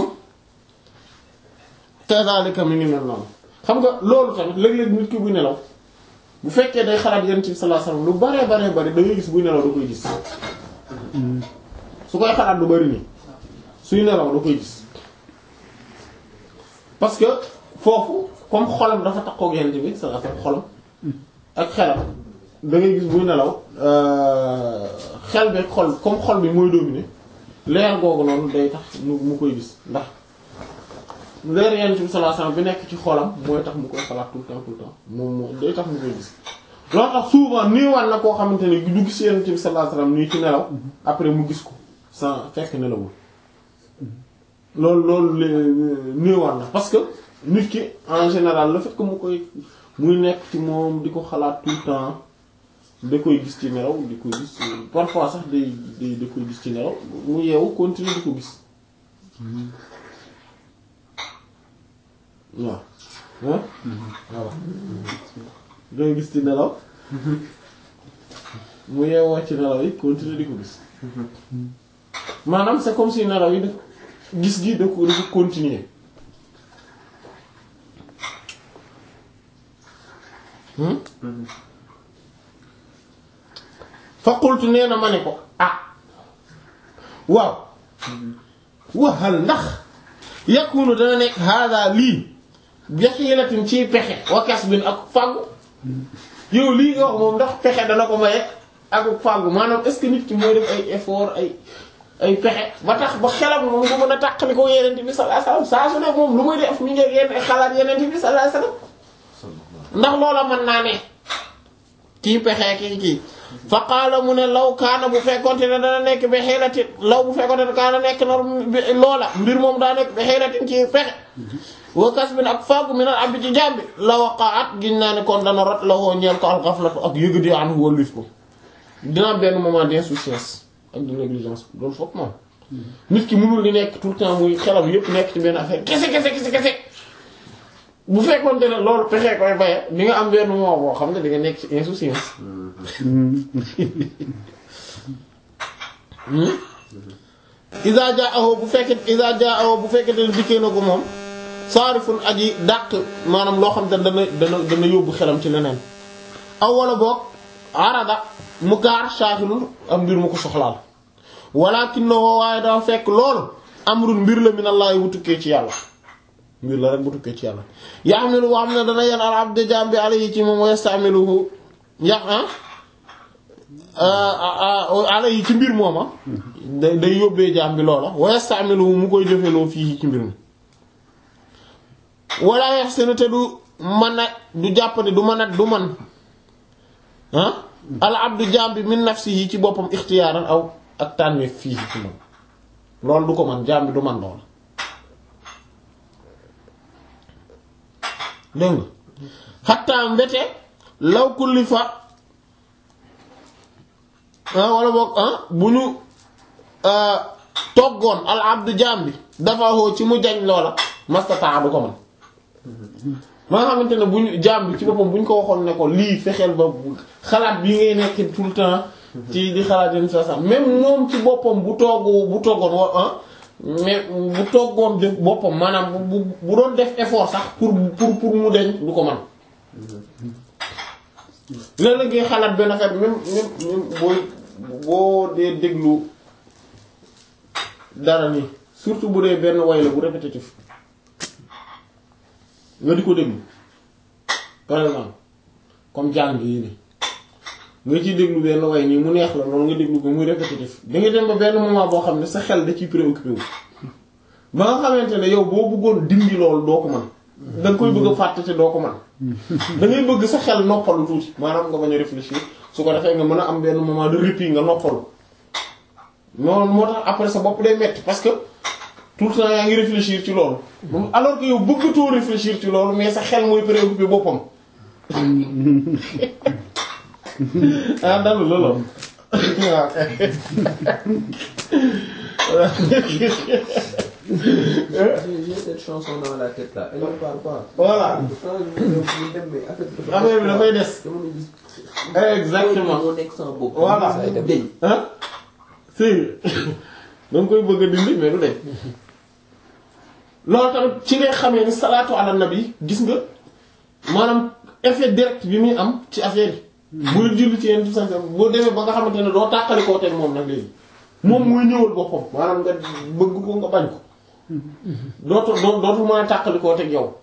kazalika mi ngi noonu xam nga loolu tamit léeg-léeg nit ki buy nelaw bu fekkee day xalaat yenn bi sallallahu alayhi wasallam lu baree baree bari da ngay gis buy nelaw da koy gis su koy xalaat lu bari nii suy nelaw da koy gis parce que foofu comme xolam dafa takkook yent bi sa affaire xolam ak xelam da ngay gis buy nelaw xel bi xol comme xol bi mooy dominer leer googu noonu day tax mu koy gis ndax leer yent bi sallallahu alayhi wasallam bi nekk ci xolam mooy tax mu koy xalaat tout le temps tout le temps moom moo day tax mu koy gis loolu tax souvent nii wan na koo xamante ne du gis yent bi sallallahu alayhi wasallam nii ci nelaw après mu gis ko sans fekk nelawul loolu loolu néewar na parce que nit ki en général le fait que mu koy muy nekk ci moom di ko xalaat tout le temps da koy gis ci nelaw di ko gis parfois sax day day da koy gis ci nelaw mu yeewu continuer di ko gis waaw ah voilà day gis ci nelaw mu yeewoo ci nelaw yi continuer di ko gis maanaam c'est comme si nelaw yi daf gis gi da ko dafa continuer fa qultu nee na ma ne ko ah waaw waxal ndax yakunu dana nekk hada lii bihilatin ci pexe wa kasbin ak fàggu yow lii nga wax moom ndax pexe dana ko maye ak fàggu maanaam est-ce que nit ki mooy def ay effort ay ay pexe ba tax ba xelam moom bu mën a tàqali ko yeneen bi sallallahu alayhi wasallam saa su ne moom lu muy def mi ngi yenn xalaat yeneen bi sallallahu alayhi wasallam ndax loola mën naa ne kii pexe kii kii fa qaala mu ne law kaana bu fekkonte ne dana nekk bi xeelatin law bu fekkonte ne kaana nekk na loola mbir moom daa nekk bi xeelatin ci pexe wa kasbin ak faagu min al abdi ci jàmbi la waqaat giñ naa ne kon dana rot la woo ñeel ko al ghaflatu ak yëgadi anhu wallif ko dina am benn moment d'insouciance ak de négligence loolu foog moom nit ki mënul di nekk tout le temps muy xelam yépp nekk ci benn affaire kese kese kese kese bu fekkoon ne loolu pexee koy baye di nga am benn moment boo xam ne di nga nekk ci insouciance isa jaaho bu fekkee isa jaaho bu fekkee ne dikkee na ko moom saarifun aji dàq maanaam loo xam ne dana dana dana yóbbu xelam ci leneen aw wala boog arada mu gaar saaxilul am mbir mu ko soxlaal walakinahu waaye dafa fekk loolu amrun mbir la minallahi bu tukkee ci yàlla mbir la rek bu tukkee ci yàlla yaxmilu boo xam ne dana yen al abd jaam bi alayhi ci moom wa yastamiluhu yax alayhi ci mbir mooma day day yóbbee jaam bi loola wa yastamiluhu mu koy jëfeloo fii ci mbir mi wala yaxsinu te du mën a du jàppane du mën a du man ah al abdu jaam bi min nafsihi ci boppam ixtiyaaran aw ak tànneef fii ci moom loolu du ko man jaam bi du man lool dégg nga xattaa mbete law kulli fa wala boog bu ñu toggoon al abdu jaam bi dafa hoo ci mu jañ loola mastataa du ko man ma nga xamante ne bu ñu jaam bi ci boppam bu ñu ko waxoon ne ko lii fexeel ba xalaat bi ngay nekk tout le temps ci di xalaat yenn saa sax même moom ci boppam bu togg bu toggoon wa ah mais bu toggoon def boppam maanaam bu bu doon def effort sax pour pour pour mu deñ du ko man léeg-léeg ngay xalaat benn affaire même même même booy boo dee déglu dara nii surtout bu dee benn way la bu répétitif nga di ko déglu par exemple comme jàng yi ni nga ciy déglu benn way nii mu neex la loolu nga déglu ko muy répétitif da nga dem ba benn moment boo xam ne sa xel da ciy préoccupé wu ba nga xamante ne yow boo bëggoon dindi loolu doo ko mën da nga koy bëgg a fàtte te doo ko mën da ngay bëgg sa xel noppalu tuuti maanaam nga bañ a réfléchir su ko defee nga mën a am benn moment de répit nga noppalu noonu moo tax après sa bopp day metti parce que tout le temps yaa ngi réfléchir ci loolu alors que yow bëggatoo réfléchir ci loolu mais sa xel mooy préoccupé boppam ah dalu loolu waaw J'ai cette chanson dans la tête là, elle ne parle pas. Voilà. Quand je me dem mais affaire bi dafa affaire bi dafay des dama ne gis. exactement moo nekk sama bopp. Voilà. saa yi daf deñ. ah si da nga koy bëgg a dindi mais du deñ loolu tamit ci ngay xamee ni salaatu ala nabi gis nga maanaam effet direct bi muy am ci affaire yi. buy julli ci yenn tout ça boo demee ba nga xamante ne doo tàqali koo teg moom nag léegi moom muy ñëwal boppam maanaam nga bëgg ko nga bañ ko dootu doo dootu mën a tàqali koo teg yow.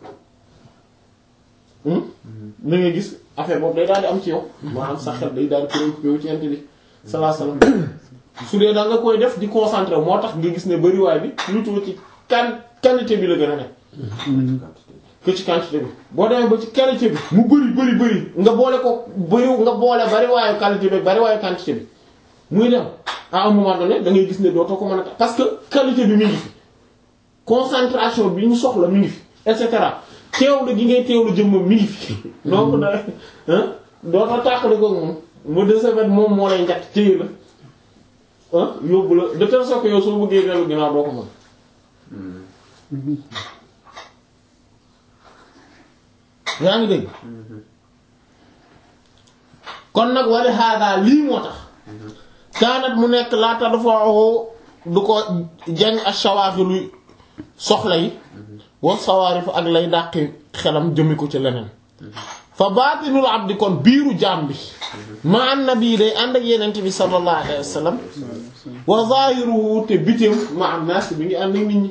da ngay gis affaire boobu day daal di am ci yow maanaam sa xel day daal di préoccupé wu ci yent bi sallallahu alayhi wasallam su dee da nga koy def di concentré moo tax nga gis ne bariwaay bi plutôt ci kan qualité bi la gën a nekk que ci quantité bi boo demee ba ci qualité bi mu bëri bëri bëri nga boole ko bëri nga boole bariwaayu qualité bi bariwaayu quantité bi muy dem à un moment donné da ngay gis ne dootoo ko mën a parce que qualité bi mi ngi fi concentration bi ñu soxla mi ngi fi et cetera teewlu gi ngay teewlu jëmmam mi ngi fi donc da ah doo ko tàqali ko moom mu de ce fait moom moo lay njatt téye la ah yóbbu la de telle sorte que yow soo bëggee dellu ginnaaw doo ko mën yaa ngi dégg kon nag wali haadaa lii moo tax kaanat mu nekk laata dafa du ko jañ ak shawaaxilu soxla yi wa sawaarif ak lay dàqi xelam jëmi ko ci leneen fa baatinul abdi kon biiru jaam bi ma annabi day ànd ak yenent bi sallallahu alayhi wa sallam wa zaahiruhu te bitim ma am naas bi ngi ànd ak nit ñi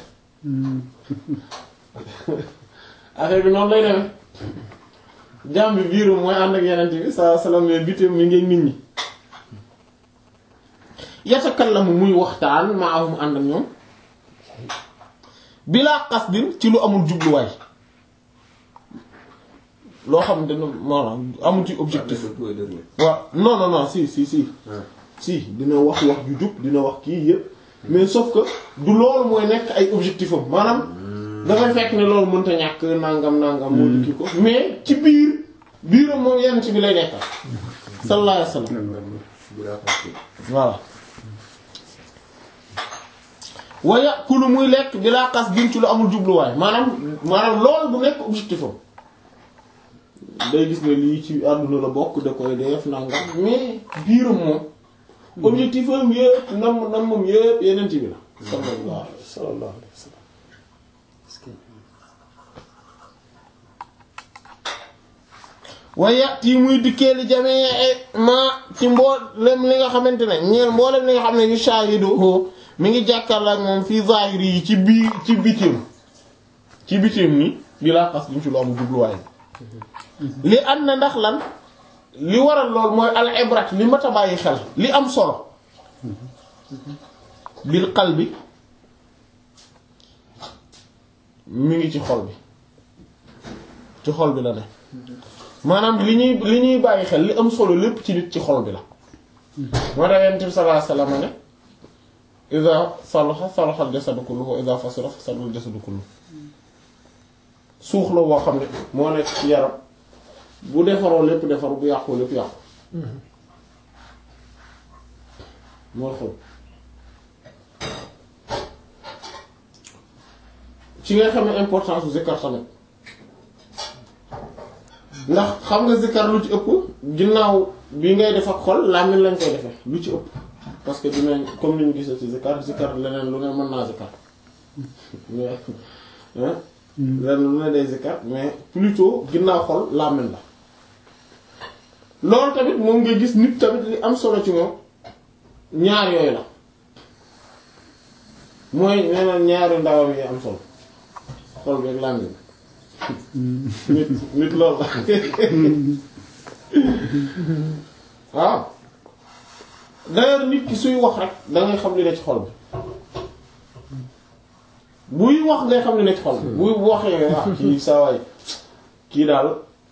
affaire bi noonu lay demee jaam bi biiru mooy ànd ak yenent bi sallallahu alayhi wa sallam mais bitim mi ngi ak nit ñi yatakallamu muy waxtaan maahum ànd ak ñoom bilaa qasdin ci lu amul jubluwaay loo xam ne maanaam amul ci objectif waaw non non non si si si si dina wax wax ju jub dina wax kii yëpp mais sauf que du loolu mooy nekk ay objectif am maanaam dafay fekk ne loolu mënta ñàkk nangam nangam moo di kii ko mais ci biir biiram moom yenn ci bi lay nekkal sallallahu alayhi wasallam voilà waya kulu muy lekk bilaa xas din ci lu amul jubluwaay maanaam maanaam loolu du nekk objectif am day gis ne lii ci àdduna la bokk da koy def nangam mais biiram moom objectif am yëpp nam nam moom yëpp yeneen ci bi la sallallahu sallallahu alayhi wa sallam waya yi muy dikkee li jamee ma ci mboolem li nga xamante ne ñeel mboolem li nga xam ne yu shaahidu mi ngi jàkkaarloo ak moom fii zahiri yi ci biir ci bitim ci bitim ni bi laa xas duñ ci lu amul jubluwaay li am na ndax lan li waral lool mooy al ibrat li mat a bàyyi xel li am solo bil qalbi mi ngi ci xol bi ci xol bi la ne maanaam li ñuy li ñuy bàyyi xel li am solo lépp ci nit ci xol bi la moo tax yonent bi sallallahu alayhi wasallam ne iza salaha salaha al jasadu kulluhu wa iza fasada fasada al jasadu kulluhu suux la boo xam ne moo nekk ci yaram bu defaroo lépp defaru bu yàqu lépp yàqu mooy xol ci nga xam ne importance bu zikkar tamit ndax xam nga zikkar lu ci ëpp ginnaaw bi ngay def ak xol làmmiñ lañ koy defee lu ci ëpp parce que dinañ comme ni ñu gisee ci zikkar zikkar leneen lu ne mën naa zikkar mais leneen lu ne day zikkar mais plutôt ginnaaw xol làmmiñ la loolu tamit moom ngay gis nit tamit li am solo ci moom ñaar yooyu la mooy nee na ñaari ndawam yi am solo xol bi ak làmmiñ nit nit loolu la waaw d'ailleurs nit ki suy wax rek dangay xam li ne ci xol bi buy wax ngay xam li ne ci xol bi buy waxee wax kii saa waay kii daal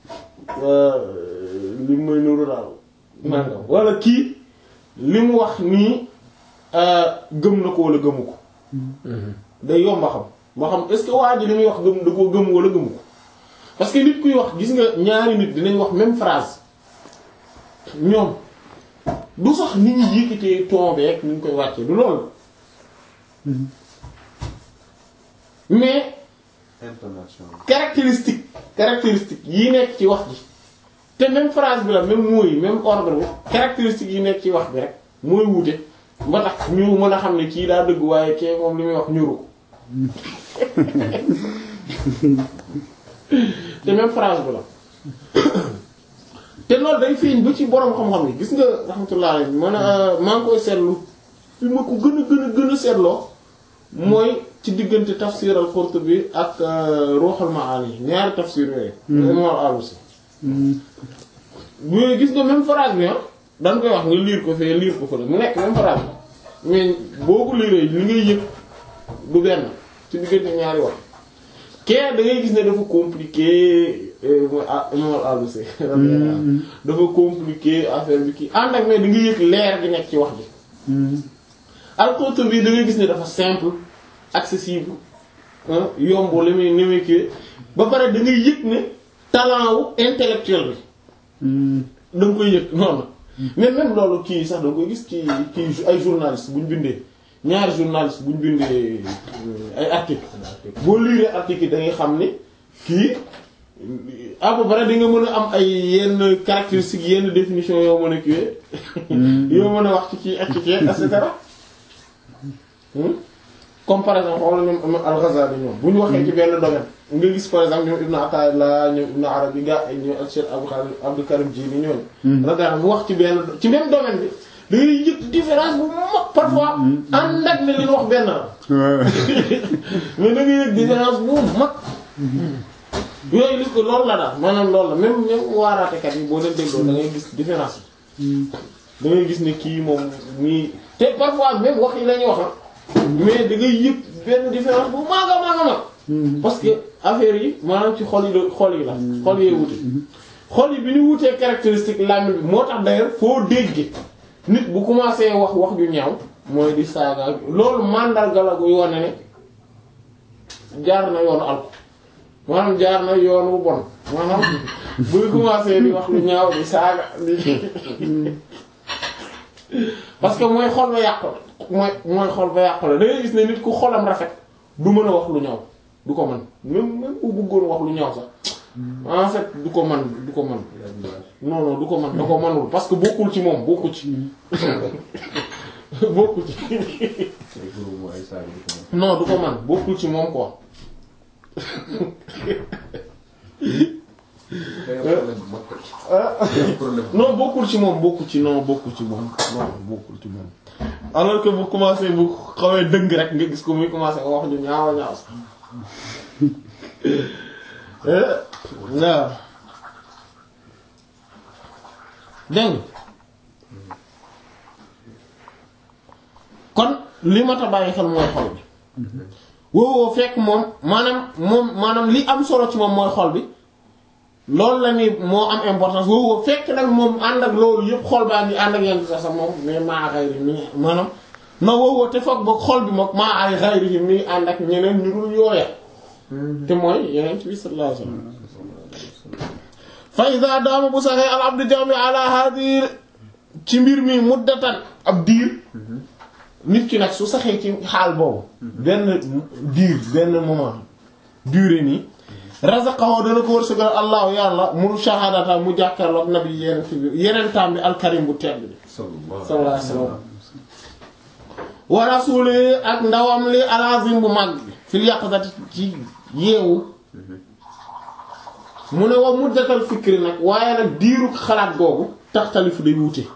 li may nuru daal nangam wala kii li mu wax nii gëm na ko wala gëmu ko day yomba xam ma xam est-ce que waa ji li muy wax gëm da koo gëm wala gëmu ko parce que nit kuy wax gis nga ñaari nit dinañ wax même phrase ñoom du sax nit ñi yëkkatee tombé ak ni ñu koy wàccee du loolu mais intonation caractéristique caractéristique yi nekk ci wax ji te même phrase bi la même mot yi même ordre bi caractéristique yi nekk ci wax bi rek mooy wuute ba tax ñu mën a xam ne kii daa dëgg waaye kee moom li muy wax ñuru ko te même phrase bi la te loolu day feeñ ba ci borom xam-xam yi gis nga rahmatullah alayhi man a maa ngi koy seetlu fi ma ko gën a gën a gën a seetloo mooy ci diggante tafsir al-Qurtubi ak Ruhul Maani ñaari tafsir yooyu. imam al-Alusi. bu gis nga même phrase bi ah da nga koy wax nga lire ko fee lire ko fële mu nekk même phrase bi mais boo ko liree li ngay yëg du benn ci diggante ñaari wax. kee da ngay gis ne dafa compliqué imam al-Alusi dafa compliqué affaire bi kii ànd ak mais da nga yëg leer gi nekk ci wax ji. al-Qurtubi da ngay gis ne dafa simple accessible yomb li muy ni muy kii ba pare da ngay yëg ne talent wu intellectuel bi da nga koy yëg noonu mais même loolu kii sax da nga koy gis ci kii ay journaliste bu ñu bindee ñaari journaliste bu ñu bindee ay article boo liiree article yi da ngay xam ni kii à peu près di nga mën a am ay yenn caractéristiques yenn définition yoo mën a kiiwee yoo mën a wax ci kii ak ci kii et cetera comme par exemple xoolal ñoom al-Ghazali ñoom bu ñu waxee ci benn domaine nga gis par exemple ñoom Ibn Ata'illah ñoom Ibn Arabi gaa ñoom ak Cheikh Abdou Khadim Abdou Karim Jili ñooñu. radiyallahu mu wax ci benn ci même domaine bi da ngay yëg différence bu mag parfois ànd ak ne li ñu wax benn la. mais da ngay yëg différence bu mag. yooyu li ko loolu la daal maanaam loolu la même même waaraatekat yi boo leen dégloo da ngay gis différence bi da ngay gis ne kii moom nii te parfois même wax yi la ñuy wax mais da ngay yëg benn différence bu mag a mag a mag parce que affaire yi maanaam ci xol yi la xol yi la xol yee wute xol yi bi ñu wutee caractéristique làmmiñ bi moo tax d'ailleurs foo dégg nit bu commencé wax wax ju ñaaw mooy di saaga loolu mandarga la gu yoone ne jaar na yoonu alko maanaam jaar na yoon wu bon maanaam buy commencé di wax lu ñaaw di saaga di parce que mooy xol ba yàqu la mooy mooy xol ba yàqu la da ngay gis ne nit ku xolam rafet du mën a wax lu ñaaw du ko mën même même bu bëggoon wax lu ñaaw sax en fait du ko mën du ko mën non non du ko mën da ko mënul parce que bokkul ci moom bokku ci bokku ci non du ko mën bokkul ci moom quoi non bokkul ci moom bokkul ci non bokkul ci moom non bokkul ci moom alors que bu commencé bu xawee dëng rek nga gis ko muy commencé wax ñu ñaawa ñaaw sax waaw dégg kon li ma ta bàyyi xel mooy xol bi woowoo fekk moom maanaam moom maanaam li am solo ci moom mooy xol bi loolu la ni moo am importance woowoo fekk nag moom ànd ak loolu yëpp xol baa ngi ànd ak yenn sax moom mais maa xayri mi maanaam non woowoo te foog ba xol bi moom maa ay xayri mi ànd ak ñeneen ñu dul yooya te mooy yeneen bi sallallahu alayhi wasallam fa iza daama bu saxee al abdu jami ala hadi ci mbir mi muddatan ab diir nit ki nag su saxee ci xaal boobu benn diir benn moment durée nii razaqahu dana ko wërsëgal allahu yàlla mu shahadata mu jàkkaarloog nabi yeneen bi yeneen taam bi alkarim bu tedd bi sallallahu alayhi wasallam wa rasuli ak ndawam li alazim bu mag bi fil yaqzati ci yeewu mu ne wa muddatal fikri nag waaye nag diiru xalaat googu taxtalifu day wuute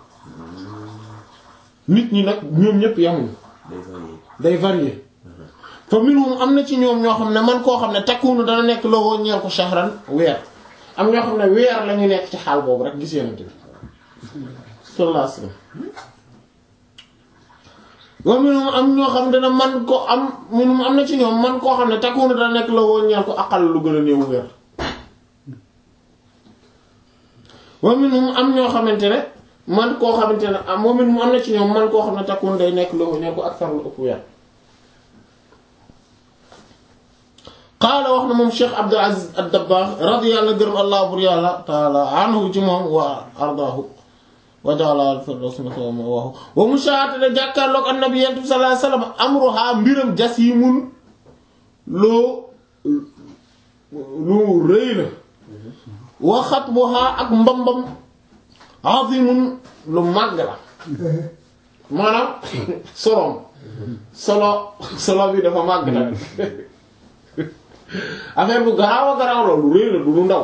nit ñi nag ñoom ñëpp yamuñu day varier fa minhum am na ci ñoom ñoo xam ne man koo xam ne takkunu dana nekk lowoo ñeel ko shahran weer am ñoo xam ne weer la ñu nekk ci xaal boobu rek gis yenante bi sallallahu alayhi wasallam wa minhum am ñoo xam ne dana man ko am minhum am na ci ñoom man koo xam ne takkunu dana nekk lowoo ñeel ko aqal lu gën a néewu weer wa minhum am ñoo xamante ne man koo xamante ne am moom it mu am na ci ñoom man koo xam ne takkuwoon day nekk loo ñoo ko ak far lu ëpp weer qaala wax na moom Cheikh Abdul Aziz ad-Dabbagh radiyallahu gërëm allah bur yàlla taala anhu ci moom wa ardaahu wa ja'ala al-firdaws ma'waahu wa mushaahadata jàkkaarloog annabi sallallahu alayhi wasallam amruha mbiram jasiimun loo lu rëy la wa xatbuha ak mbambam azimun lu màgg la maanaam solom solo solo bi dafa màgg la affaire bu garaaw a garaaw la lu rëy la du lu ndaw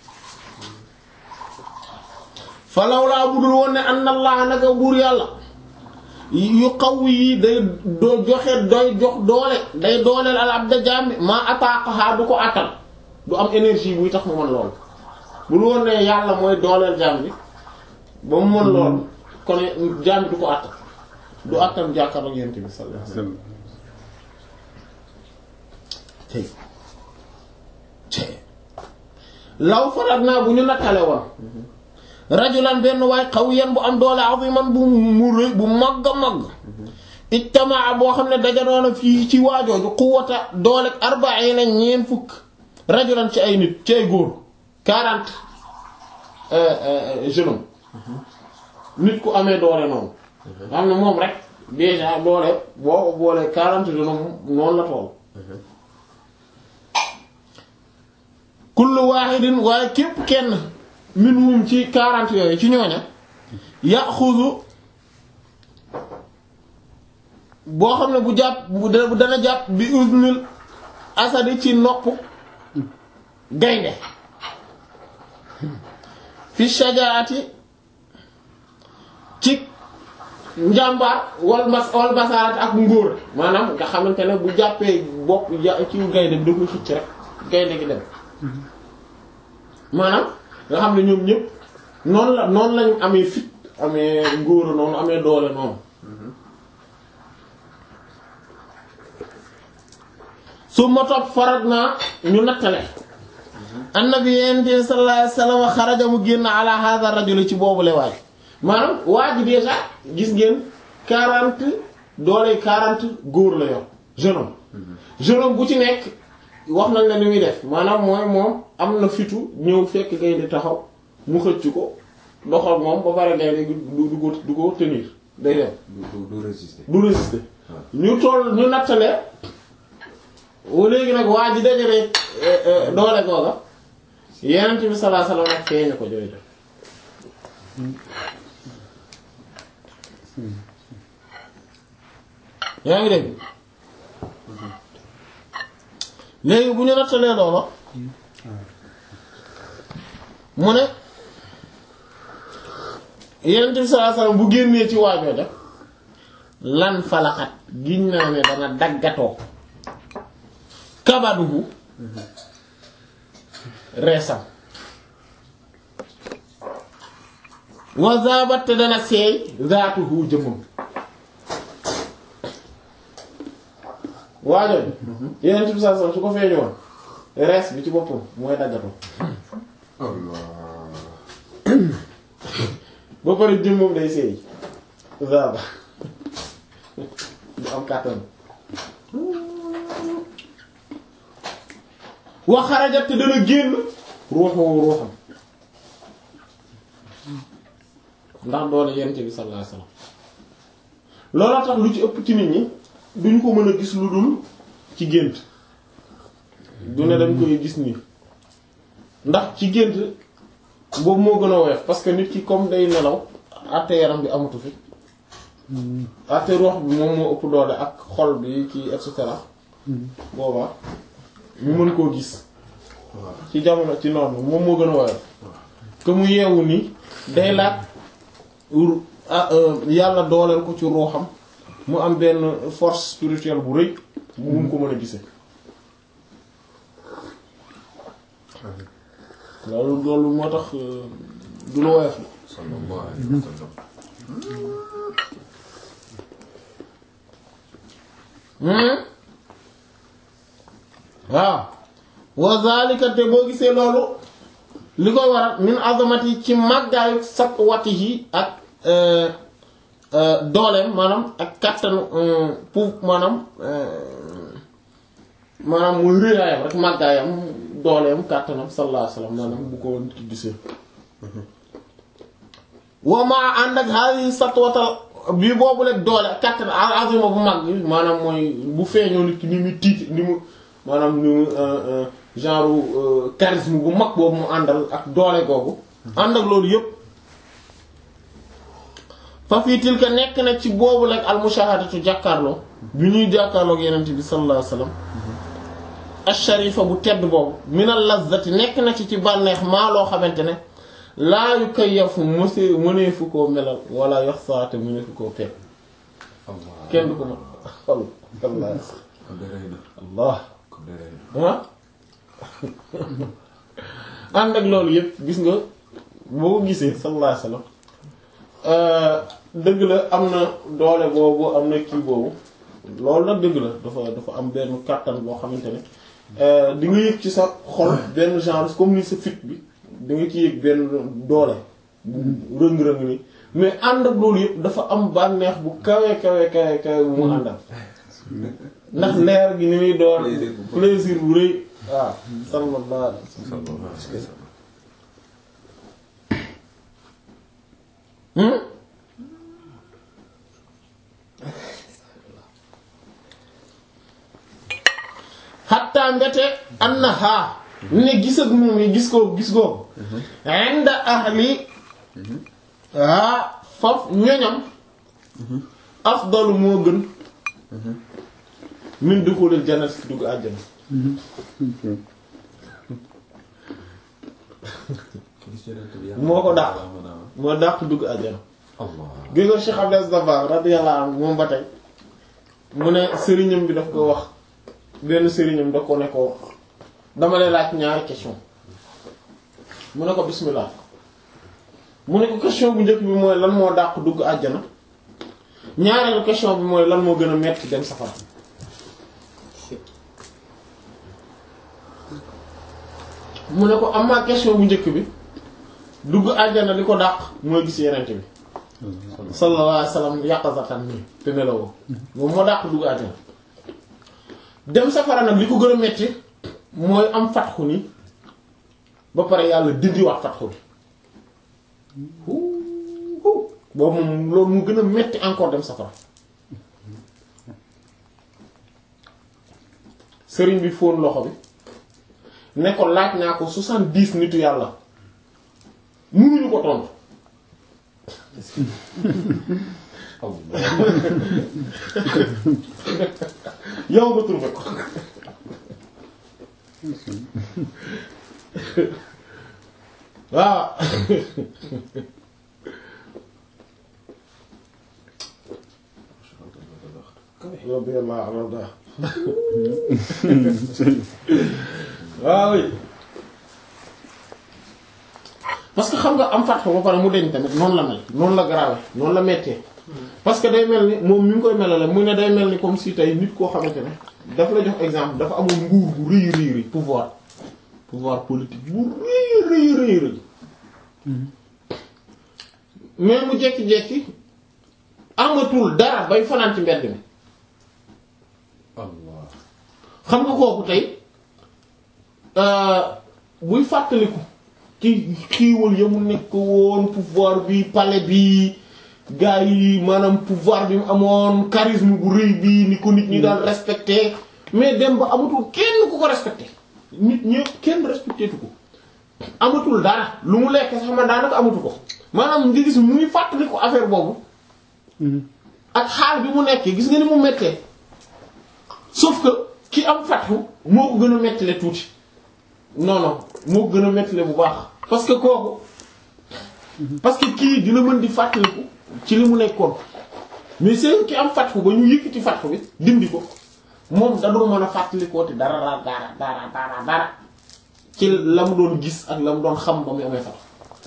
falaw laa budul woon ne anna allah naka buur yàlla yu xaw yi day doo joxe doy jox doole day dooleel al abda jaam maa ataaqaha du ko attal du am énergie buy tax mu mën lool bul woon ne yàlla mooy dooleel jaam bi ba mu mën lool kon jaam bi du ko attal du attal jàkkaarloo yent bi sallallahu alayhi wasallam tey tey law farat naa bu ñu nattale woon rajulan benn waay xawiyan bu am doole aziman bu mu rëy bu màgg a màgg ijtamaa boo xam ne dajanoona fii ci waajooju quwwata doole arba'iina ñeen fukk rajulan ci ay nit ci ay góor quarante jeunes nit ku amee doole noonu xam ne moom rek déjà doole boo ko boolee quarante jeunes noonu la tool kullu waahidin waaye képp kenn minhum ci quarante yooyu ci ñooña yaxuzu boo xam ne bu jàpp bu dana jàpp bi uznil asadi ci nopp gaynde fi shajaati ci njàmbaar wal mas wal basaarati ak ngóor maanaam nga xamante ne bu jàppee bopp ci gaynde bi da koy xëcc rek gaynde gi dem maanaam nga xam ne ñoom ñëpp noonu la noonu lañu amee fit amee ngóora noonu amee doole noonu su ma topp farat naa ñu nattale annabi yenti sallallahu alayhi wasallam xaraja mu génn ala hadha rajul ci boobu le waaj maanaam waa ji déjà gis ngeen quarante doole quarante góor la yor jeune homme jeune homme bu ci nekk wax nañ la ni muy def maanaam mooy moom am na fitu ñëw fekk gaynde taxaw mu xëcc ko doxal moom ba pare gaynde du du ko du ko tenir day dem du du résister. du résister ñu toll ñu nattale wa léegi nag waa ji dajale doole googa yenent bi sallallahu alayhi wasallam nag feeñu ko jooy def yaa ngi dégg léegi bu ñu nattalee loolu mu ne yenent bi sallallahu alayhi wasallam bu génnee ci waajoo def lan falaxat giñ naa ne dana daggatoo kabaduhu reesam wa zabat te dana seey zaatuhu jëmmam waajooju yeneen bi saa su ko feeñoon rees bi ci boppam mooy daggatoo ba pare jëmmam day seey zaba du am kàttan wa xarajat te dana génn ruuxu ruuxam ndax doole yent bi sallallahu alayhi wasallam looloo tax lu ci ëpp ci nit ñi duñ ko mën a gis lu dul ci gént du ne dañ koy gis nii ndax ci gént boobu moo gën a woyof parce que nit ki comme day nelaw àtte yaram bi amatu fi àtte ruux bi moom moo ëpp doole ak xol bi kii et cetera boobaa ñu mën koo gis ci jamono ci noonu moom moo gën a woyof que mu yeewu ni day laaj yàlla dooleel ko ci ruuxam mu am benn force spirituelle bu rëy bu mun ko mën a gisee loolu loolu moo tax du la woyof sallallahu alayhi wa sallam. waaw wa zalika te boo gisee loolu li koy waral min azamati ci màggaayu sak wati yi ak dooleem maanaam ak kattanu pour maanaam maanaam muy réyaayam rek màggaayam dooleem kàttanam sallallahu alayhi wasallam maanaam bu ko nit ki gisee wa maa ànd ak hadi satwatal bii boobu rek doole kàttan azima bu mag bi maanaam mooy bu feeñoo nit ki ni muy tiit ni mu maanaam ni mu genre charisme bu mag boobu mu àndal ak doole googu ànd ak loolu yépp fa fii tilka nekk na ci boobu rek al mushahadatu jàkkaarloo bi ñuy jàkkaarloog yenent bi sallallahu alayhi wasallam asharifa bu tedd boobu minal lazzati nekk na ci ci bànneex maa loo xamante ne laa yu kayyafu mësee mëneefu koo melal wala yox saate mëneefu koo peeg Allah kenn du ko mën xol allah kon de rëy na allah kon de rëy na. ah ànd ak loolu yëpp gis nga boo ko gisee sallallahu alayhi wasallam dëgg la am na doole boobu am na kii boobu loolu nag dëgg la dafa dafa am benn kàttan boo xamante ne di nga yëg ci sa xol benn genre comme ni sa fit bi da nga ci yëg benn doole bu rëng-rëng ni mais ànd ak loolu yëpp dafa am bànneex bu kawe kawe kawe kawe bu mu àndal ndax leer gi ni muy doon Plaisir bu bëri. plaisir bu rëy waaw sallallahu alayhi wa sallam Hmm? xatta mbete annaha ne gis ak moom yi gis ko gis ko inda ahli ah faf ñoñam afdalu moo gën min duxulil jannat fi dugg àjjana gis yonent bi yàlla moo ko dàq mën a moo dàq dugg àjjana Allah gi nga Cheikh Abdel Dabakh radiyallahu anhu moom ba tey mu ne sëriñam bi daf ko wax benn sëriñam daf ko ne ko dama lay laaj ñaari question mu ne ko bismillah mu ne ko question bu njëkk bi mooy lan moo dàq dugg àjjana ñaareelu question bi mooy lan moo gën a metti dem safara mu ne ko am question bu njëkk bi dugg àjjana li ko dàq mooy gis yenente bi sallallahu alayhi wasallam yàqazatan nii te nelawoo moom moo dàq dugg àjjana dem safara nag li ko gën a metti mooy am fatxu ni ba pare yàlla dindi wax fatxu bi huu huu boobu moom loolu mu gën a metti encore dem safara sëriñ bi fóon loxo bi ne ko laaj naa ko soixante-dix nitu yàlla mënuñu ko tontu yow nga trouvé ko waaw radiyallahu anhu waaw oui parce que xam nga am fatxu ba pare mu deñ tamit noonu la mel noonu la grave noonu la mettee parce que day mel ni moom mi ngi koy melale mu ne day mel ni comme si tey nit koo xamante ne daf la jox exemple dafa amoon nguur bu rëy rëy rëy pouvoir pouvoir politique bu rëy rëy rëy rëy mais mu jekki-jekki amatul dara bay fanaan ci mbedd mi Allah xam nga kooku tey buy fàttaliku ci xiiwal ya mu nekk woon pouvoir bi palais bi gars yi maanaam pouvoir bi mu amoon charisme bu rëy bi ni ko nit ñi daan respecté mais dem ba amatul kenn ku ko respecté nit ñëpp kenn respecté tu ko amatul dara lu mu lekk sax man daanaka amatu ko maanaam nga gis muy fàttaliku affaire boobu ak xaal bi mu nekkee gis nga ni mu mettee sauf que ki am fatxu moo ko gën a mettile tuuti non non moo ko gën a mettile bu baax parce que kooku parce que kii dina mën di fàttaliku ci li mu nekkoon mais c'est ki am fatxu ba ñu yëkkati fatxu bi dindi ko moom da dul mën a fàttalikoo te dara dara dara dara dara ci la mu doon gis ak la mu doon xam ba mu amee fatxu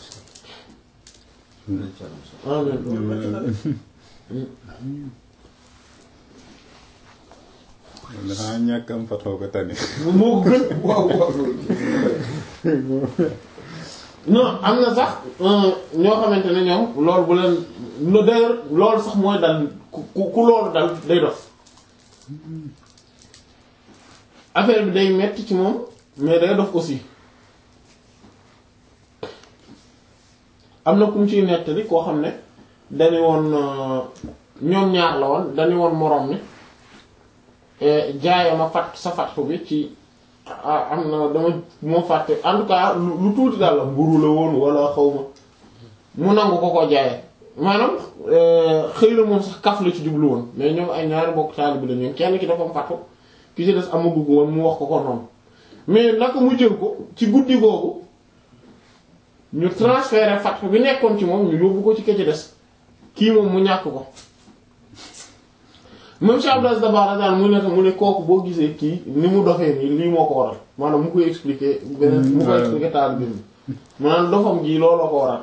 dafa ñàkk am fatoo ko tane moo gën waaw waaw non am na sax ñoo xamante ne ñoom loolu bu leen no d'ailleurs loolu sax mooy dal ku ku loolu dal day dof affaire bi day metti ci moom mais day dof aussi am na ku mu ciy nettali koo xam ne dañu woon ñoom ñaar la woon dañu woon moroom mi jaayama fat sa fatxu bi ci am na dama moo fàtte en tout cas lu tuuti daal la mburu la woon wala xaw ma mu nangu ko ko jaaye maanaam xëy na moom sax kaf la ci jublu woon mais ñoom ay ñaari bokk taalibe la ñoom kenn ki dafa am fatxu ki ci des amagu ko woon mu wax ko ko noonu mais naka mu jël ko ci guddi googu ñu transféré fatxu bi nekkoon ci moom ñu yóbbu ko ci ke ci des kii moom mu ñàkk ko même Cheikh Abdou Aziz Dabakh daan mu ne mu ne kooku boo gisee kii ni mu doxee nii lii moo ko waral maanaam mu koy expliquer beneen mu koy expliquer taal bi maanaam dofam gi looloo ko waral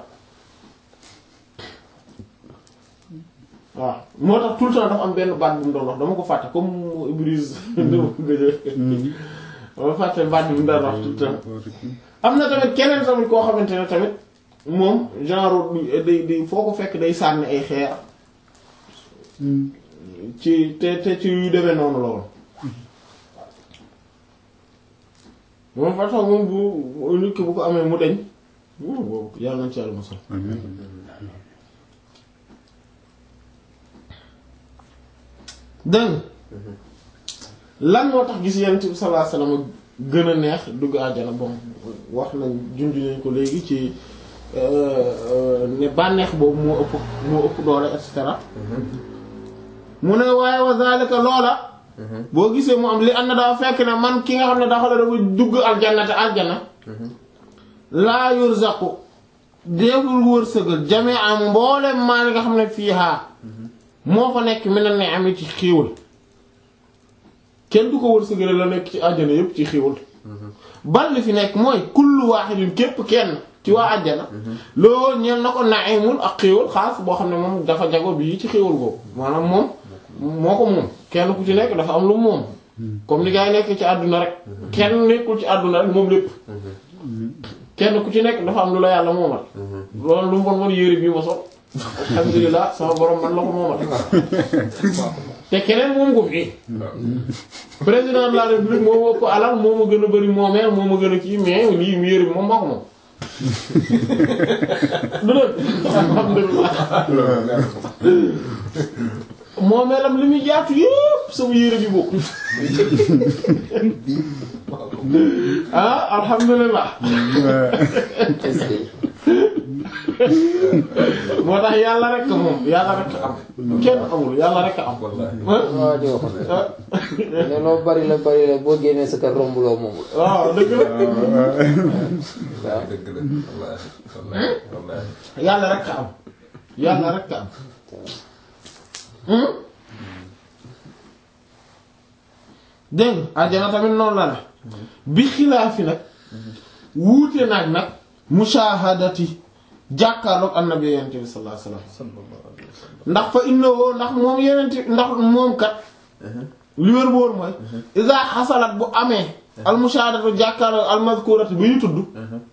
waaw moo tax tout le temps dafa am benn baat bu mu doon wax dama ko fàtte comme Ibris dama ko gëj dama fàtte baat bi mu doon wax tout le temps am na tamit keneen tamit koo xamante ne tamit moom genre day day foo ko fekk day sànni ay xeer ci te te ci yu demee noonu la woon moom façon moom bu nit ki bu ko amee mu deñ boobu yàlla nañ ci yàlla mosal dégg nga lan moo tax gis yonent bi sallallahu alayhi wasallam gën a neex dugg àjjana bon wax nañ junj nañ ko léegi ci ne bànneex boobu moo ëpp moo ëpp doole et cetera mu ne waaye wa zalika loola boo gisee mu am li ànd daa fekk ne man ki nga xam ne dafa la dafa dugg aljanna te aljana laa yurzaqu déebul wërsëgal jamee am mboolem maa li nga xam ne fii haa moo fa nekk mi ne ne am ci xiiwal kenn du ko wërsëgale la nekk ci àjjana yépp ci xiiwal bal li fi nekk mooy kullu waahidin képp kenn ci waa àjjana loo ñeel na ko naimul ak xiiwal xaas boo xam ne moom dafa jago bii ci xiiwal boobu maanaam moom moo ko moom kenn ku ci nekk dafa am lu moom comme ni gaa yi nekk ci àdduna rek kenn nekkul ci àdduna rek moom lépp kenn ku ci nekk dafa am lu la yàlla moomal loolu lu mu bon bon yére bii ma sol alhamdulilah sama borom man la ko moomal te keneen moom ko fii président de la république moo ma ëpp alal moo ma gën a bari moomeel moo ma gën a kii mais lii mu yére bi moom maa ko moom du dëgg alhamdulilah moomeelam li muy jaatu yëpp sama yére bi bokk ah alhamdulilah moo tax yàlla rek moom yàlla rek am kenn amul yàlla rek am waaw di wax ne loo bari la bari la boo génnee sa kër romb loo moom waaw dëgg la waaw dëgg la wallaahi wallaahi wallaahi yàlla rek am yàlla rek am dégg nga àjjana tamit noonu la la bi xilaafi nag wuute naag nag mushahadati jàkkaarloog annabi yonent bi sallallahu alayhi wasallam ndax fa innahu ndax moom yonent ndax moom kat li wér boor mooy iza xasalat bu amee al mushahadatu jàkkaarloog al mazkurati bi ñu tudd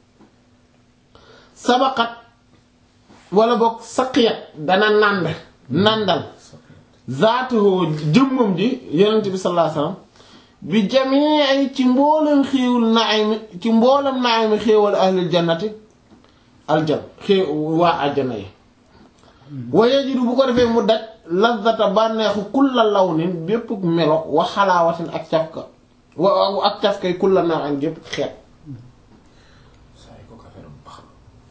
sabaqat wala boog saqiyat dana nànd nàndal zaatuhu jëmmam ji yonent bi sallallahu alayhi wasallam bi jamii ci mboolem xéewul naaymi ci mboolem naaymi xéewal ahlil jannati aljan xéew waa àjjana yi wa yajidu bu ko defee mu daj lazzata bànneexu kulla lawnin bépp melo wa xalaawatin ak cafka wa ak cafkay kulla naw'in gépp xeet saa yi ko affaire am baax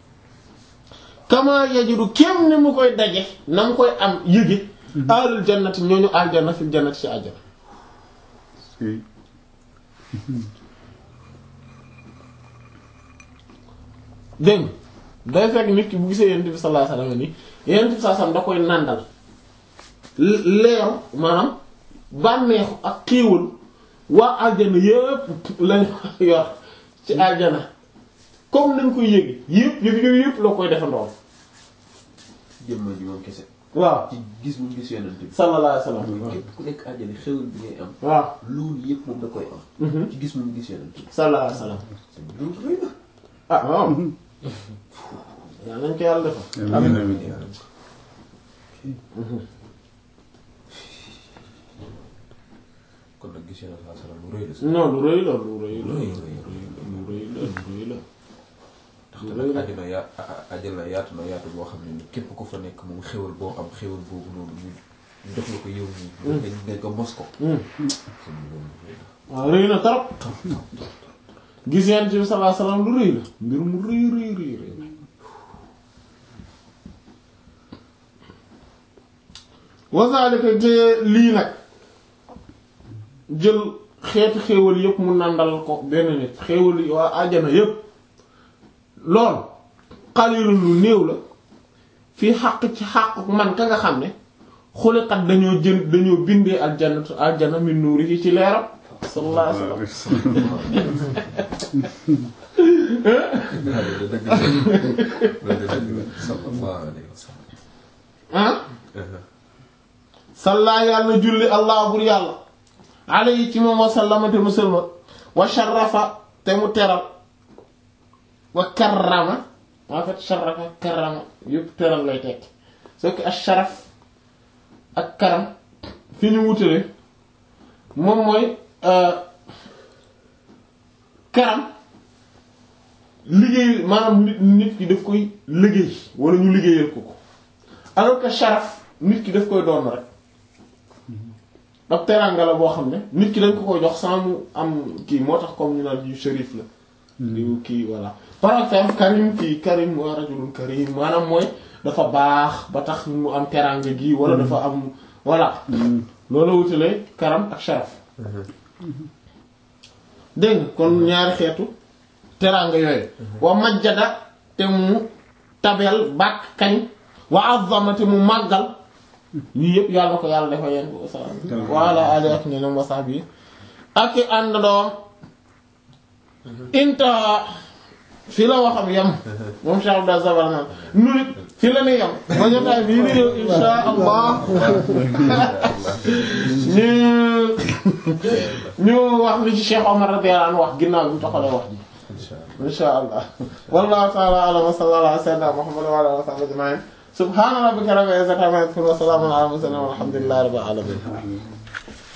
kama yajidu kem ni mu koy daje na mu koy am yëge ahlul jannati ñooñu aljanna fil jannati ci àjjana dégg nga day fekk nit ki bu gisee yonent bi sallallahu alayhi wasallam ni yonent bi sallallahu alayhi wasallam da koy nàndal leeru maanaam bànneexu ak xiiwal waa aljana yépp lañ yor ci aljana comme nañ koy yéegi yépp yëpp yëpp yëpp loo koy defandoo jëmma ji moom kese waaw ci gis mu gis yonent bi sallallahu alayhi wasallam mooy képp ku nekk àjjana xewal bi ngay am waaw loolu yëpp moom da koy am mhm ci gis mu gis yonent bi sallallahu alayhi wasallam loolu rëy na ah waaw yaa nañ ko yàlla defal amiin amiin kon nag gis yonent saa salaam lu rëy la si non lu rëy la lu rëy la lu lu rëy rëy rëy rëy la lu rëy la ndaxte nag àjjana yaa àjjana yaatu na yaatu boo xam ne ni képp ku fa nekk moom xewal boo am xewal boobu noonu ñu ñu jox la ko yow nii. nga nga nga mos ko. sëñ bi loolu rëy na. waaw rëy na trop gis yonent bi sallallahu alayhi wasallam lu rëy la mbir mu rëy rëy rëy rëy la wasaalika te lii nag jël xeeti xéewal yépp mu nàndal ko benn nit xéewal yi waa àjjana yépp lool xalilu lu néew la fii xàq ci xàq man ka nga xam ne xuliqat dañoo jën dañoo bindee aljannatu aljana min nuurihi ci leeram sallallahu alayhi wasallam loolu de dëgg la loolu de dëgg la sallallahu alayhi wa sallam. ah salla yàlla julli allah bur yàlla alayhi ci moom wa sallama te mu sëlma wa sharafa te mu teral wa karrama en fait sharafa karama yëpp teral lay tekki soo ko ak sharaf ak karam fi ñu wutale moom mooy karam liggéey maanaam nit nit ki daf koy liggéey wala ñu liggéeyal ko ko alors que sharaf nit ki daf koy doon rek ab teraanga la boo xam ne nit ki dañ ko koy jox sans mu am kii moo tax comme ñu naan yu shérif la diw kii voilà par exemple karim kii karim wa rajulun karim maanaam mooy dafa baax ba tax mu am teraanga gi wala dafa am voilà loolu wutale karam ak sharaf dégg nga kon ñaari xeetu teraanga yooyu wa majjada te mu tabel bàkk kañ wa azzama te mu màggal yii yëpp yàlla na ko yàlla dafa yeen sa wala ali ak ñeneen wa sahbi ak i ànd doom intaha fi la waxam yam moom Cheikh Abdou Zabar naan nu nit fi la ni yam ba jotaay bii di ñëw insha allah ñu ñu wax li ci Cheikh Omar radiyallahu anhu wax ginnaaw bi mu taxalee wax ji insha allah wallahu ta'ala a'lam wa sallallahu ala sayyidina Muhammad wa ala alihi wa sahbihi ajma'in subhana rabbika rabbil izzati amma yasifun wa salamun ala al mursalin walhamdulillahi rabbil alamin